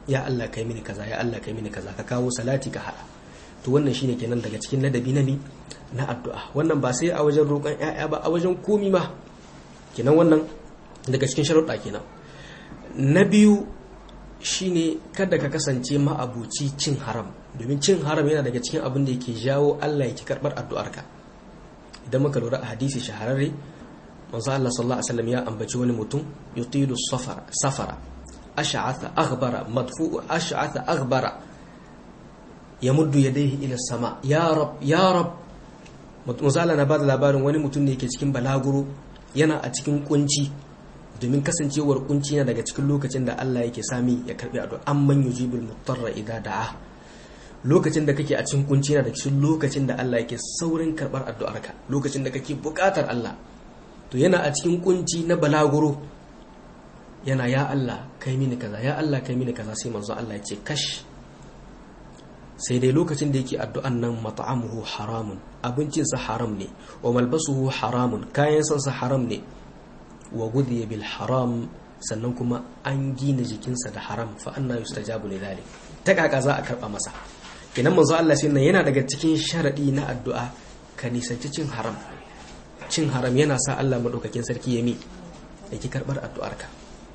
ya Allah kai mini kaza ya Allah kai mini kaza ka kawo salati ka hada to wannan shine kenan daga cikin ladabi na mi na addu'a wannan ba sai a wajen roƙon ƴaƴa ba a wajen komi ma kenan wannan daga cikin sharuɗa kenan na biyu shine kada ka kasance ma'abuci cin haram domin cin haram yana daga cikin abin da yake jawo Allah yake karɓar addu'arka idan muka lura a hadisi shahararre manzo Allah sallallahu alaihi wasallam ya ambaci wani mutum yutilu safara safara ash'atha aghbara madfu ash'atha aghbara yamuddu yadayhi ila sama ya rab ya rab manzo Allah na bada labarin wani mutum ne yake cikin balaguro yana a cikin kunci domin kasancewar kunci yana daga cikin lokacin da Allah yake sami ya karbi addu'a amman yujibul mutarra idza da'a lokacin da kake a cikin kunci yana daga cikin lokacin da Allah yake saurin karbar addu'arka lokacin da kake bukatar Allah to yana a cikin kunci na balaguro yana ya Allah kai mini kaza ya Allah kai mini kaza sai manzo Allah ya ce kash sai dai lokacin da yake addu'an nan mat'amuhu haramun abincinsa haram ne wa malbasuhu haramun kayan sansa haram ne wa gudiya bil haram sannan kuma an gina jikinsa da haram fa anna yustajabu li dhalik ta kaka za a karba masa kenan manzo Allah sai nan yana daga cikin sharadi na addu'a ka nisanci cin haram cin haram yana sa Allah madaukakin sarki ya mi yake karbar addu'arka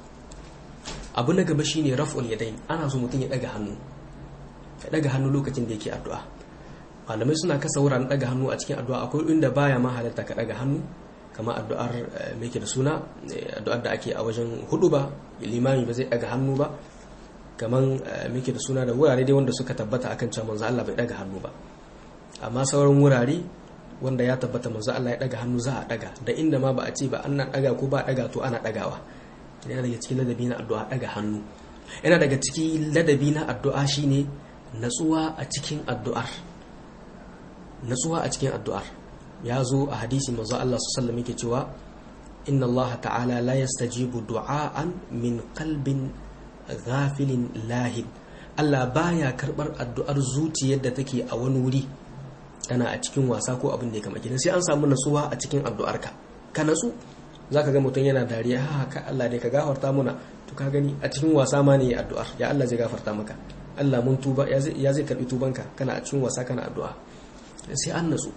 abu na gaba shine raf'ul yadayn ana so mutum ya daga hannu ya daga hannu lokacin da yake addu'a malamai suna kasa wuraren daga hannu a cikin addu'a akwai inda baya ma halatta ka daga hannu kamar addu'ar mai ke da suna addu'ar da ake a wajen hudu ba limami ba zai daga hannu ba kamar mai ke da suna da wurare dai wanda suka tabbata akan cewa manzo Allah bai daga hannu ba amma sauran wurare wanda ya tabbata manzo Allah ya daga hannu za a daga da inda ma ba a ce ba an na daga ko ba daga to ana dagawa yana daga cikin ladabi na addu'a daga hannu yana daga cikin ladabi na addu'a shine natsuwa a cikin addu'ar natsuwa a cikin addu'ar ya zo a hadisi manzo Allah sallallahu yake cewa inna Allah ta'ala la yastajibu du'aan min qalbin ghafilin lahib Allah baya karbar addu'ar zuciyar da take a wani wuri tana a cikin wasa ko abin da ya kama gidan sai an samu natsuwa a cikin addu'arka ka natsu zaka ga mutum yana dariya ha ka Allah dai ka gafarta muna to ka gani a cikin wasa ma ne addu'ar ya Allah zai gafarta maka Allah mun tuba ya zai karbi tubanka kana a cikin wasa kana addu'a sai an natsu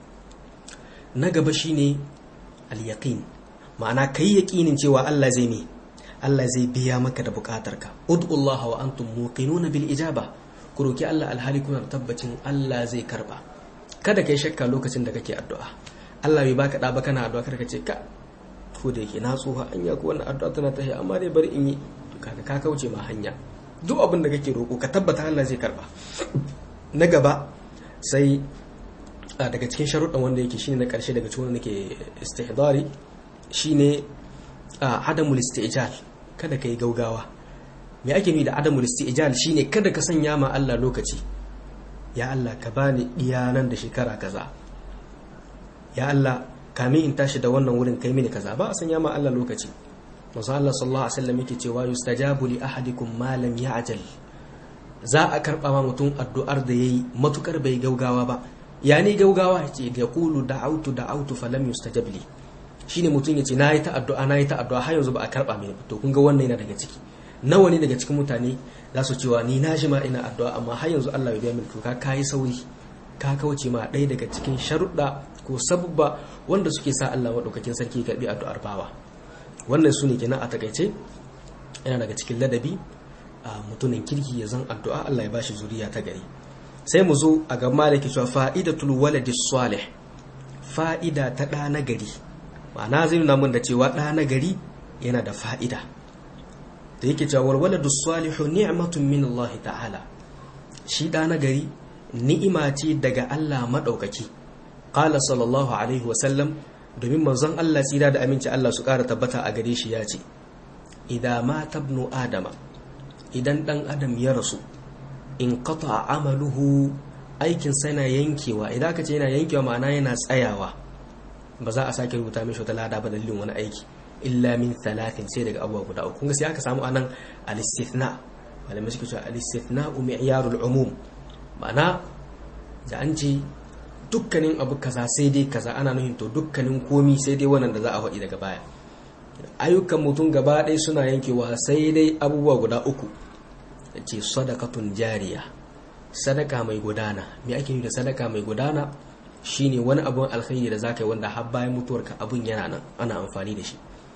na gaba shine al-yaqin ma'ana kai yaqinin cewa Allah zai ne Allah zai biya maka da bukatarka ud'ullaha wa antum muqinuna bil ijaba ku roki Allah alhali kuna tabbacin Allah zai karba kada kai shakka lokacin da kake addu'a Allah bai baka da ba kana addu'a kada ka ce ka ko da yake na tsoha anya ko wannan addu'a tana tahi amma dai bari in yi kaga ka kauce ma hanya duk abin da kake roko ka tabbata Allah zai karba na gaba sai daga cikin sharuɗan wanda yake shine na ƙarshe daga cikin wanda nake istihdari shine adamul istijal kada kai gaugawa me ake nufi da adamul istijal shine kada ka sanya ma Allah lokaci ya Allah ka bani iya nan da shekara kaza ya Allah kamin in tashi da wannan wurin kai mini kaza ba a sanya ma Allah lokaci manzo Allah sallallahu alaihi wasallam yake cewa yustajabu li ahadikum ma lam ya'jal za a karba ma mutum addu'ar da yayi matukar bai gaugawa ba ya ne gaugawa ce ga kulu da'autu da'autu falam yustajab li shine mutum yace nayi ta addu'a nayi ta addu'a har yanzu ba a karba mini ba to kun ga wannan yana daga ciki nawa ne daga cikin mutane za su cewa ni na ma ina addu'a amma har yanzu Allah bai biya mini to ka kai sauri ka kauce ma ɗaya daga cikin sharuɗa ko sabubba wanda suke sa Allah madaukakin sarki ya karbi addu'ar bawa wannan su ne kenan a takaice yana daga cikin ladabi a mutumin kirki ya zan addu'a Allah ya bashi zuriya ta gari sai mu zo a ga malaki cewa fa'idatul waladi salih fa'ida ta ɗa na gari ma'ana zai nuna mun da cewa ɗa na gari yana da fa'ida da yake cewa waladu salihu ni'matun min Allah ta'ala shi ɗa na gari ni'ima ce daga Allah maɗaukaki qala sallallahu alaihi wa sallam domin manzon Allah tsira da aminci Allah su ƙara tabbata a gare shi ya ce idan ma tabnu adama idan ɗan adam ya rasu in qata amaluhu aikin yana yankewa idan aka ce yana yankewa ma'ana yana tsayawa ba za a sake rubuta mishi wata lada ba dalilin wani aiki illa min talatin sai daga abubuwa guda uku kunga sai aka samu anan al-istithna malamai suke cewa al-istithna mi'yarul umum ma'ana da an ce dukkanin abu kaza sai dai kaza ana nufin to dukkanin komi sai dai wannan da za a faɗi daga baya ayyukan mutum gaba ɗaya suna yankewa sai dai abubuwa guda uku ce sadakatun jariya sadaka mai gudana me ake yi da sadaka mai gudana shine wani abun alkhairi da zaka yi wanda har bayan mutuwarka abun yana nan ana amfani da shi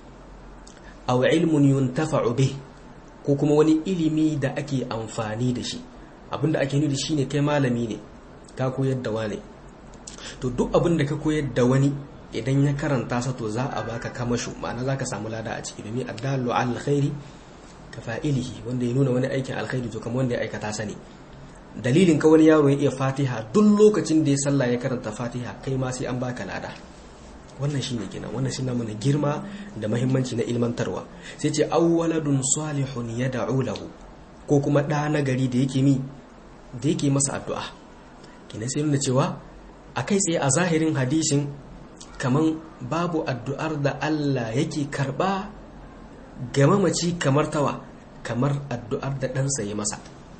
aw ilmun yuntafa'u bih ko kuma wani ilimi da ake amfani da shi abinda ake nufi shine kai malami ne ka koyar da wani to duk abin da ka koyar da wani idan ya karanta sa to za a baka kamashu ma'ana za ka samu lada a ciki domin addallu al khairi ka fa'ilihi wanda ya nuna wani aikin alkhairi to kamar wanda ya aikata sa ne dalilin ka wani yaro ya iya fatiha duk lokacin da ya sallah ya karanta fatiha kai ma sai an baka lada wannan shine kenan wannan shi mana girma da mahimmanci na ilmantarwa sai ce awwaladun salihun yad'u lahu ko kuma ɗa na gari da yake mi da yake masa addu'a kenan sai nuna cewa a kai tsaye a zahirin hadisin kaman babu addu'ar da Allah yake karba ga mamaci kamar tawa kamar addu'ar da ɗansa ya masa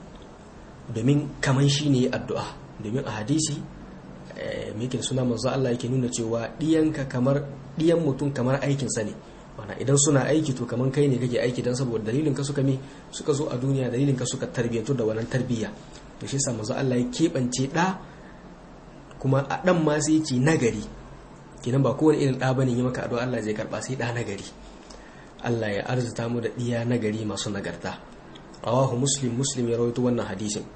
domin kaman shi ne addu'a domin a hadisi mai suna manzo Allah yake nuna cewa ɗiyanka kamar ɗiyan mutum kamar aikinsa ne mana idan suna aiki to kamar kai ne kake aiki don saboda dalilin ka suka mi suka zo a duniya dalilin ka suka tarbiyyantu da wannan tarbiyya to shi yasa manzo Allah ya keɓance ɗa kuma a ɗan ma sai ce nagari kenan ba kowane irin ɗa bane yi maka addu'a Allah zai karɓa sai ɗa nagari Allah ya arzuta mu da ɗiya nagari masu nagarta rawahu muslim muslim ya rawaito wannan hadisin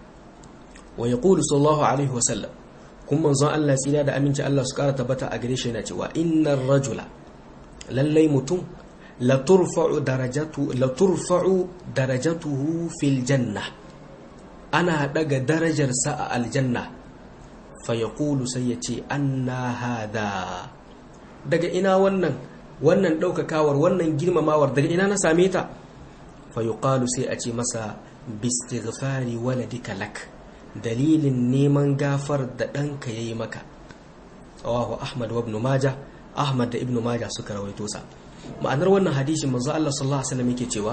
wa yaqulu sallallahu alaihi wa sallam kun manzon Allah tsira da aminci Allah su kara tabbata a gare shi yana cewa innar rajula lallai mutum la turfa'u darajatu la turfa'u darajatuhu fil janna ana daga darajarsa a aljanna fa yaqulu sai yace anna hada daga ina wannan wannan daukakawar wannan girmamawar daga ina na same ta fa yuqalu sai a ce masa bistighfari waladika lak dalilin neman gafar da ɗanka ya yi maka tsawahu ahmad wa ibn majah ahmad da ibn majah suka rawaito sa ma'anar wannan hadisin manzo Allah sallallahu alaihi wasallam yake cewa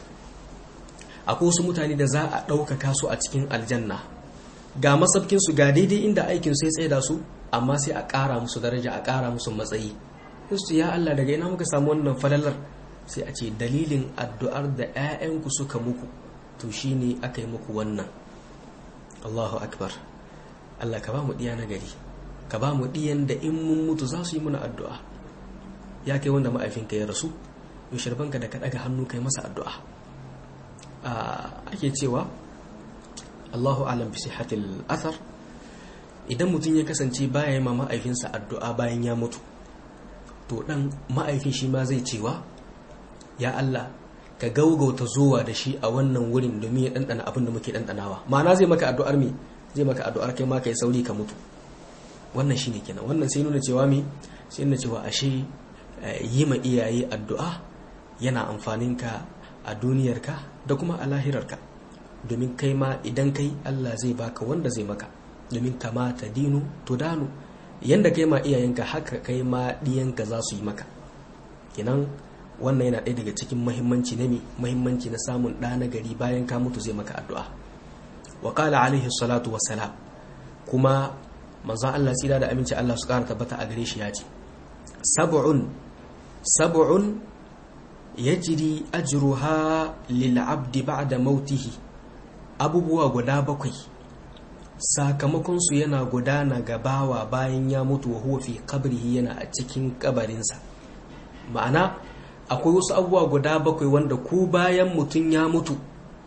akwai wasu mutane da za a ɗaukaka su a cikin aljanna ga masabkin su ga daidai inda aikin sai tsaye da su amma sai a ƙara musu daraja a ƙara musu matsayi su ya Allah daga ina muka samu wannan falalar sai a ce dalilin addu'ar da 'ya'yanku suka muku to shine aka yi muku wannan Allahu akbar Allah ka ba mu diya nagari ka ba mu diyan da in mun mutu za su yi muna addu'a ya kai wanda ma'aifinka ya rasu yau shirbanka da ka daga hannu kai masa addu'a ake cewa Allahu alam bi sihhatil athar idan mutum ya kasance baya yi ma ma'aifinsa addu'a bayan ya mutu to dan ma'aifin shi ma zai cewa ya Allah ka gaugauta zuwa da shi a wannan wurin domin ya ɗanɗana abin da muke ɗanɗanawa ma'ana zai maka addu'ar me zai maka addu'ar kai ma kai sauri ka mutu wannan shine kenan wannan sai nuna cewa me sai nuna cewa ashe yi ma iyaye addu'a yana amfanin ka a duniyarka da kuma a lahirarka domin kai ma idan kai Allah zai baka wanda zai maka domin kama ta dinu tudanu yanda kai ma iyayenka haka kai ma diyanka za su yi maka kenan wannan yana ɗaya daga cikin mahimmanci na mi mahimmanci na samun ɗa na gari bayan ka mutu zai maka addu'a wa qala alaihi salatu wassalam kuma manzon Allah tsira da aminci Allah su ƙara tabbata a gare shi ya ce sab'un sab'un yajri ajruha lil abdi ba'da mautihi abubuwa guda bakwai sakamakon su yana gudana ga bawa bayan ya mutu wa huwa fi qabrihi yana a cikin kabarinsa ma'ana akwai wasu abubuwa guda bakwai wanda ku bayan mutum ya mutu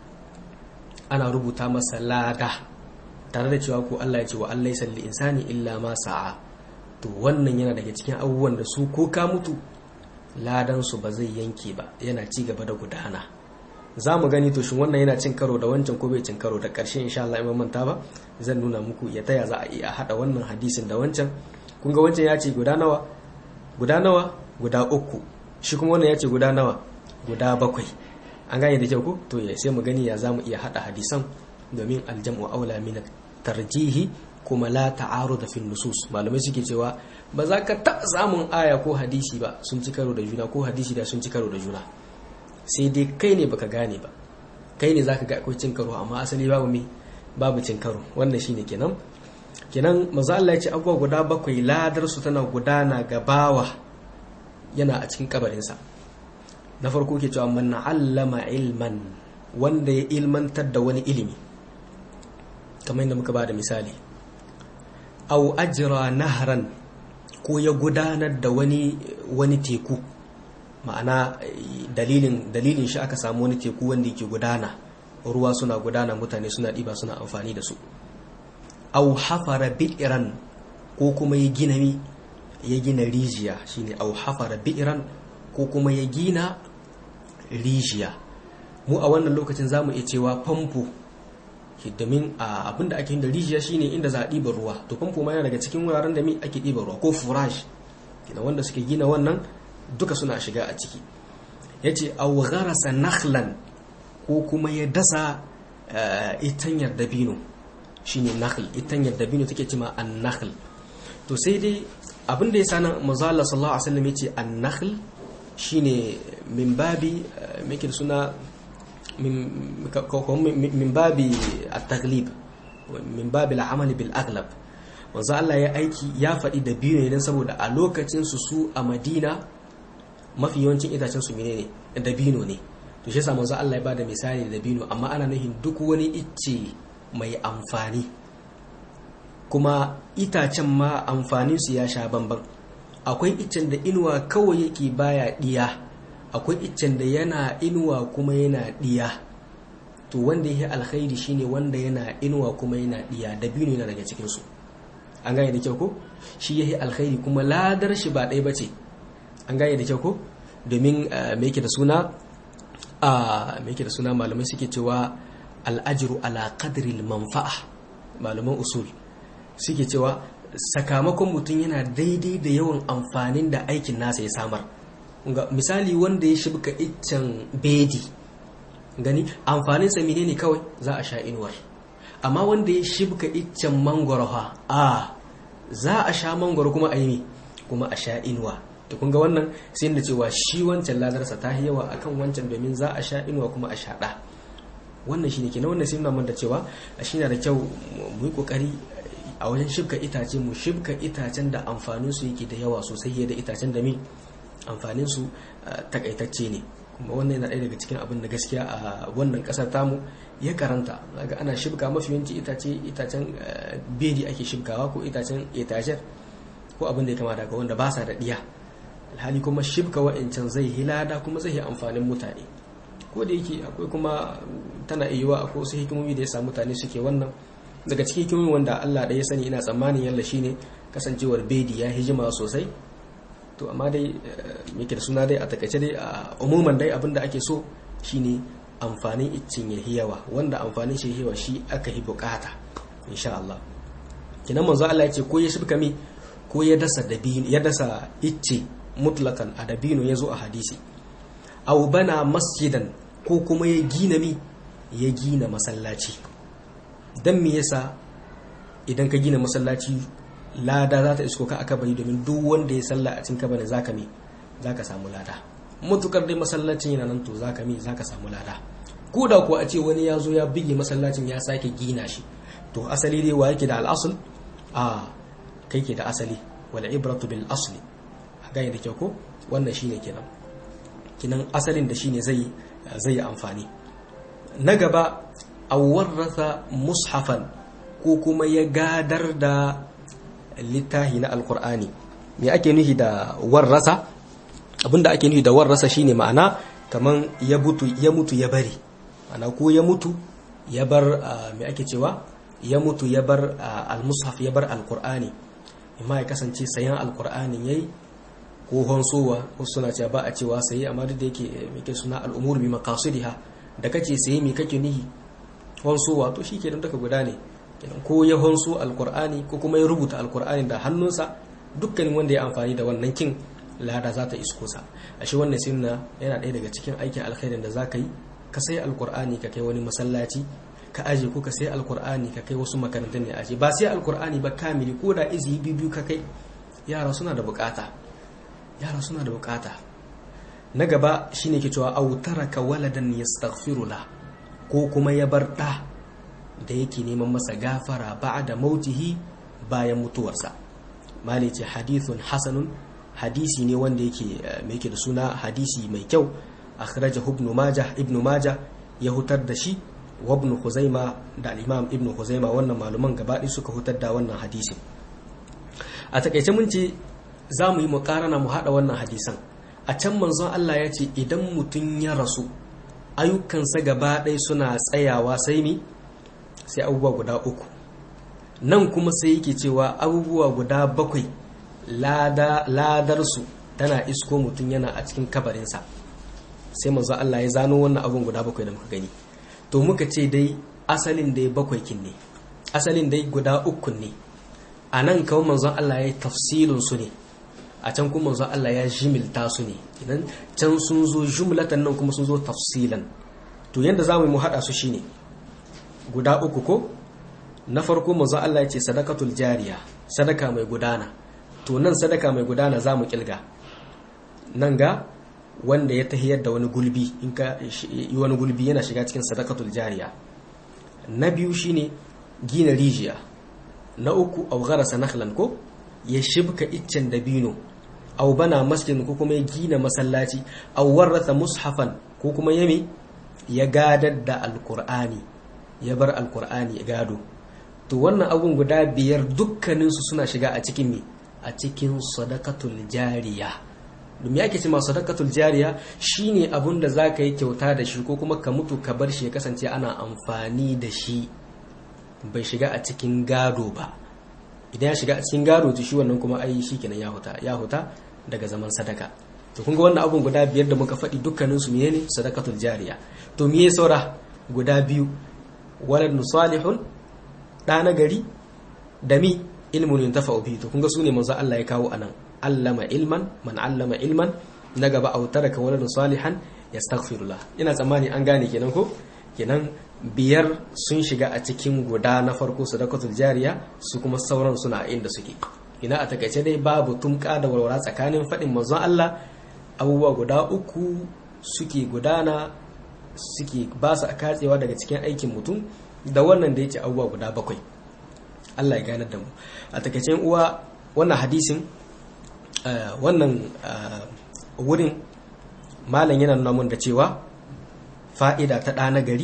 ana rubuta masa lada tare da cewa ko Allah ya ce wa Allah ya insani illa ma sa'a to wannan yana daga cikin abubuwan da su ko ka mutu ladan su ba zai yanke ba yana ci gaba da gudana za mu gani to shin wannan yana cin karo da wancan ko bai cin karo da ƙarshe insha Allah in manta ba zan nuna muku ya taya za a iya hada wannan hadisin da wancan kun ga wancan ya ce guda nawa guda nawa guda uku shi kuma wannan ya ce guda nawa guda bakwai an gane da kyau ko to ya sai mu gani ya za mu iya hada hadisan domin aljam'u aula min tarjihi kuma la ta'arud fi nusus malamai suke cewa ba za ka taɓa samun aya ko hadisi ba sun ci karo da juna ko hadisi da sun ci karo da juna sai dai kai ne baka gane ba kai ne zaka ga akwai cin karo amma asali babu me babu cin karo wannan shine kenan kenan manzo Allah ya ce abubuwa guda bakwai ladar su tana gudana ga bawa yana a cikin kabarinsa na farko ke cewa man allama ilman wanda ya ilmantar da wani ilimi kamar yadda muka ba da misali au ajira nahran ko ya gudanar da wani wani teku ma'ana dalilin dalilin shi aka samu wani teku wanda yake gudana ruwa suna gudana mutane suna ɗiba suna amfani da su au hafara bi'iran ko kuma ya gina mi ya gina rijiya shine au hafara bi'iran ko kuma ya gina rijiya mu a wannan lokacin zamu iya cewa famfo domin abinda ake yin da rijiya shine inda za a ɗiba ruwa to famfo ma yana daga cikin wuraren da mi ake ɗiba ruwa ko furash kina wanda suke gina wannan duka suna shiga a ciki yace aw gharasa nakhlan ko kuma ya dasa itanyar dabino shine nakhl itanyar dabino take cewa an-nakhl to sai dai abinda ya sanan manzo Allah sallallahu alaihi wasallam yace an-nakhl shine min babi me suna min babi at-taghlib min babi al-amali bil aghlab wanzu Allah ya aiki ya faɗi da biyu ne saboda a lokacin su su a Madina mafi yawancin itacen su menene da bino ne to shi yasa manzo Allah ya bada misali da bino amma ana nufin duk wani icce mai amfani kuma itacen ma amfanin su ya sha bamban akwai iccen da inuwa kawai yake baya diya akwai iccen da yana inuwa kuma yana diya to wanda yake alkhairi shine wanda yana inuwa kuma yana diya dabino yana daga cikin su an gane da kyau ko shi yake alkhairi kuma ladar shi ba ɗaya bace an gane da kyau ko domin me yake da suna a me yake da suna malamai suke cewa al'ajru ala qadri manfa'a malaman usul suke cewa sakamakon mutum yana daidai da yawan amfanin da aikin nasa ya samar misali wanda ya shibka iccen bedi gani amfaninsa menene kawai za a sha inuwar amma wanda ya shibka iccen mangoro ha a za a sha mangoro kuma a yi kuma a sha inuwa to kun ga wannan sai da cewa shi wancan ladarsa ta yi yawa akan wancan domin za a sha inuwa kuma a sha ɗa wannan shine kenan wannan sai nuna da cewa shi na da kyau mu yi kokari a wajen shibka itace mu shibka itacen da amfanin su yake da yawa sosai da itacen da mi amfanin su takaitacce ne kuma wannan yana ɗaya daga cikin abin da gaskiya a wannan ƙasar tamu ya karanta ga ana shibka mafi yawanci itace itacen bedi ake shibkawa ko itacen etajer ko abin da ya kama daga wanda ba sa da ɗiya alhali kuma shibka wa'ancan zai hilada kuma zai yi amfanin mutane ko da yake akwai kuma tana iya akwai wasu hikimomi da ya sa mutane suke wannan daga cikin hikimomi wanda Allah da ya sani ina tsammanin yalla shine kasancewar bedi ya hijima sosai to amma dai yake da suna dai a takaice dai a umuman dai abin da ake so shine amfanin iccin ya yawa wanda amfanin shi yawa shi aka yi bukata insha Allah kinan manzo Allah ya ce ko ya shibka mi ko ya dasa dabino ya dasa icce mutlakan a dabino ya zo a hadisi aw bana masjidan ko kuma ya gina mi ya gina masallaci dan me yasa idan ka gina masallaci lada za ta isko ka aka bari domin duk wanda ya salla a cikin kabarin zaka mi zaka samu lada mutukar dai masallacin yana nan to zaka mi zaka samu lada ko da ko a ce wani ya zo ya bige masallacin ya sake gina shi to asali dai wa yake da al'asul a kai ke da asali wal ibratu bil asli gane da kyau ko wannan shine kenan kinan asalin da shine zai zai yi amfani na gaba aw warratha mushafan ko kuma ya gadar da littahi na alkur'ani me ake nufi da warrasa abinda ake nufi da warrasa shine ma'ana kaman ya mutu ya mutu ya bari ana ko ya mutu ya bar me ake cewa ya mutu ya bar almushaf ya bar alkur'ani amma ya kasance sayan alkur'ani yayi ko honsowa ko suna cewa ba a cewa sayi amma duk da yake me suna al'umur bi maqasidiha da kace sayi me kake nihi honsowa to shikenan daga guda ne ko ya honso alkur'ani ko kuma ya rubuta alkur'ani da hannunsa dukkanin wanda ya amfani da wannan kin lada za ta isko sa ashe wannan sunna yana ɗaya daga cikin aikin alkhairin da za ka yi ka sai alkur'ani ka kai wani masallaci ka aje ko ka sai alkur'ani ka kai wasu makarantun ne aje ba sai alkur'ani ba kamili ko da izi biyu ka kai yara suna da bukata yara suna da bukata na gaba shine ke cewa autaraka waladan yastaghfiru la ko kuma ya bar da da yake neman masa gafara da mautihi bayan mutuwarsa mali ce hadithun hasanun hadisi ne wanda yake mai yake da suna hadisi mai kyau akhrajahu ibn majah ibn majah ya hutar da shi wa ibn Khuzaima da al-Imam Ibn Khuzaima wannan maluman gaba suka hutar da wannan hadisin a takaice mun ce za mu yi mukarana mu haɗa wannan hadisan a can manzon Allah ya ce idan mutum ya rasu ayyukansa gaba ɗaya suna tsayawa sai mi sai abubuwa guda uku nan kuma sai yake cewa abubuwa guda bakwai ladarsu tana isko mutum yana a cikin kabarinsa sai manzon Allah ya zano wannan abun guda bakwai da muka gani to muka ce dai asalin dai bakwai kin ne asalin dai guda uku ne a nan kawai manzon Allah ya yi tafsilin su ne a can kuma manzon Allah ya jimilta su ne idan can sun zo jumlatan nan kuma sun zo tafsilan to yanda zamu mu hada su shine guda uku ko na farko manzon Allah ya ce sadakatul jariya sadaka mai gudana to nan sadaka mai gudana zamu kilga nan ga wanda ya tahiyar da wani gulbi in ka yi wani gulbi yana shiga cikin sadakatul jariya na biyu shine gina rijiya na uku au gharasa nakhlan ko ya shibka iccen dabino au bana masjidin ko kuma ya gina masallaci au warratha mushafan ko kuma yami ya gadar da alqur'ani ya bar alqur'ani ya gado to wannan abun guda biyar dukkaninsu suna shiga a cikin me a cikin sadakatul jariya domin yake ce ma sadakatul jariya shine abun da zaka yi kyauta da shi ko kuma ka mutu ka bar shi ya kasance ana amfani da shi bai shiga a cikin gado ba idan ya shiga a cikin gado to shi wannan kuma ai shi kenan ya huta ya huta daga zaman sadaka to kun ga wannan abun guda biyar da muka faɗi dukkanin su menene sadakatul jariya to me saura guda biyu waladun salihun da na gari da mi ilmun yuntafa'u bihi to kun ga su ne manzo Allah ya kawo anan allama ilman man allama ilman na gaba au taraka waladun salihan yastaghfirullah ina tsammani an gane kenan ko kenan biyar sun shiga a cikin guda na farko sadakatul jariya su kuma sauran suna inda suke ina a takaice dai babu tumka da walwala tsakanin faɗin manzon Allah abubuwa guda uku suke gudana suke ba su a katsewa daga cikin aikin mutum da wannan da yake abubuwa guda bakwai Allah ya ganar da mu a takaice uwa wannan hadisin wannan wurin malam yana nuna mun da cewa fa'ida ta ɗa na gari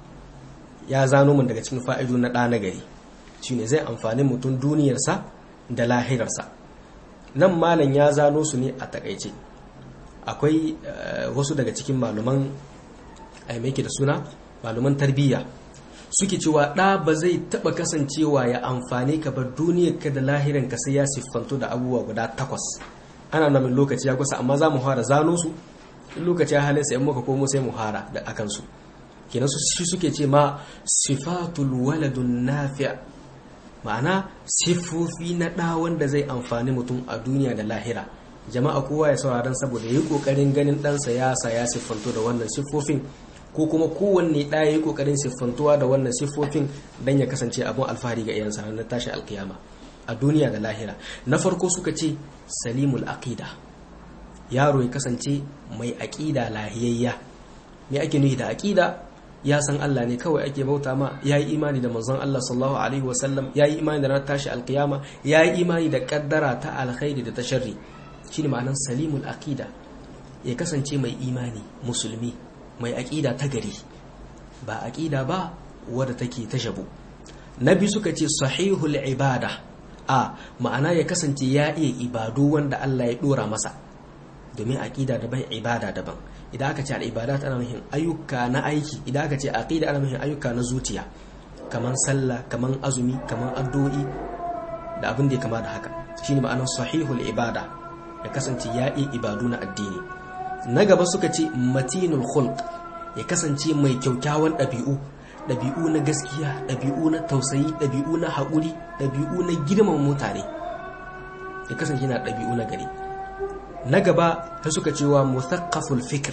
ya zano mun daga cikin fa'idu na ɗa na gari shi ne zai amfani mutum duniyarsa da lahirarsa nan malam ya zano su ne a takaice akwai wasu daga cikin maluman aimaki da suna maluman tarbiyya suke cewa ɗa ba zai taɓa kasancewa ya amfani ka bar duniyarka da lahiranka sai ya siffanto da abubuwa guda takwas ana namin lokaci ya kusa amma za mu fara zano su lokaci ya halin sai muka komo sai mu fara da akan su kenan su shi suke ce ma sifatul waladun nafi' ma'ana sifofi na ɗa wanda zai amfani mutum a duniya da lahira jama'a kowa ya sauraron saboda yi kokarin ganin ɗansa ya sa ya siffanto da wannan siffofin ko kuma kowanne ɗa ya yi kokarin siffantuwa da wannan siffofin don ya kasance abin alfahari ga iyansa ranar tashi alkiyama a duniya da lahira na farko suka ce salimul aqida yaro ya kasance mai aƙida lahiyayya me ake nufi da aƙida ya san Allah ne kawai ake bauta ma ya yi imani da manzon Allah sallallahu alaihi wasallam ya yi imani da ranar tashi alkiyama ya yi imani da kaddara ta alkhairi da ta sharri shine ma'anar salimul aqida ya kasance mai imani musulmi mai aƙida ta gari ba aƙida ba wadda take ta shabu na biyu suka ce sahihul ibada a ma'ana ya kasance ya iya ibadu wanda Allah ya dora masa domin aqida daban ibada daban idan aka ce al'ibada ana nufin ayyuka na aiki idan aka ce aqida ana nufin ayyuka na zuciya kaman sallah kaman azumi kaman addu'o'i da abin da ya kama da haka shine ma'anar sahihul ibada ya kasance ya iya ibadu na addini na gaba suka ce matinul khulq ya kasance mai kyaukyawan ɗabi'u ɗabi'u na gaskiya ɗabi'u na tausayi ɗabi'u na haƙuri ɗabi'u na girman mutane ya kasance yana ɗabi'u na gari na gaba ta suka cewa muthaqqaful fikr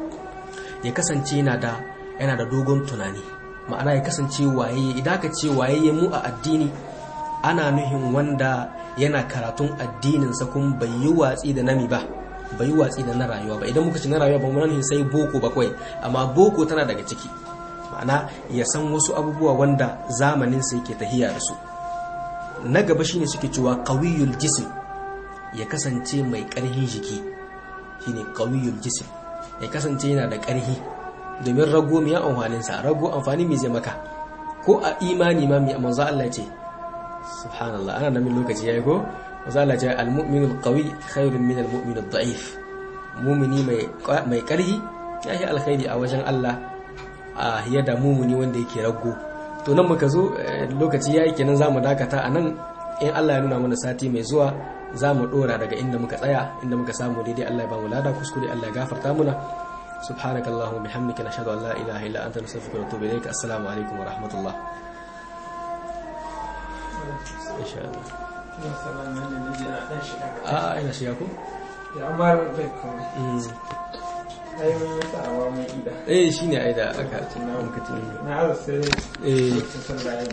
ya kasance yana da yana da dogon tunani ma'ana ya kasance waye idan ka ce waye mu a addini ana nuhin wanda yana karatun addininsa kun bai yi watsi da nami ba bai yi watsi da na rayuwa ba idan muka ci na rayuwa ba mu nuhin sai boko ba kawai amma boko tana daga ciki ma'ana ya san wasu abubuwa wanda zamanin sa yake tahiya da su na gaba shine suke cewa qawiyul jism ya kasance mai ƙarfin jiki shine qawiyul jism ya kasance yana da ƙarfi domin rago mai amfanin sa rago amfani mai zai maka ko a imani ma mai manzo Allah ce subhanallah ana nan lokaci yayi ko manzo Allah ce al-mu'minu al-qawi khairun min al-mu'min ad-da'if mu'mini mai mai karhi yayi alkhairi a wajen Allah a yadda mumuni wanda yake rago to nan muka zo lokaci yayi kenan zamu dakata anan in Allah ya nuna mana sati mai zuwa zamu dora daga inda muka tsaya inda muka samu daidai Allah ya ba mu lada kuskure Allah ya gafarta muna subhanakallahumma bihamdika nashhadu an la ilaha illa anta nastaghfiruka wa natubu ilaik assalamu alaikum wa rahmatullah insha Allah a ina shiga ko ya amma bai kuma ai mun yi sa'awa mun ida eh shine ai da aka ce na muka ce na azu sai eh sun da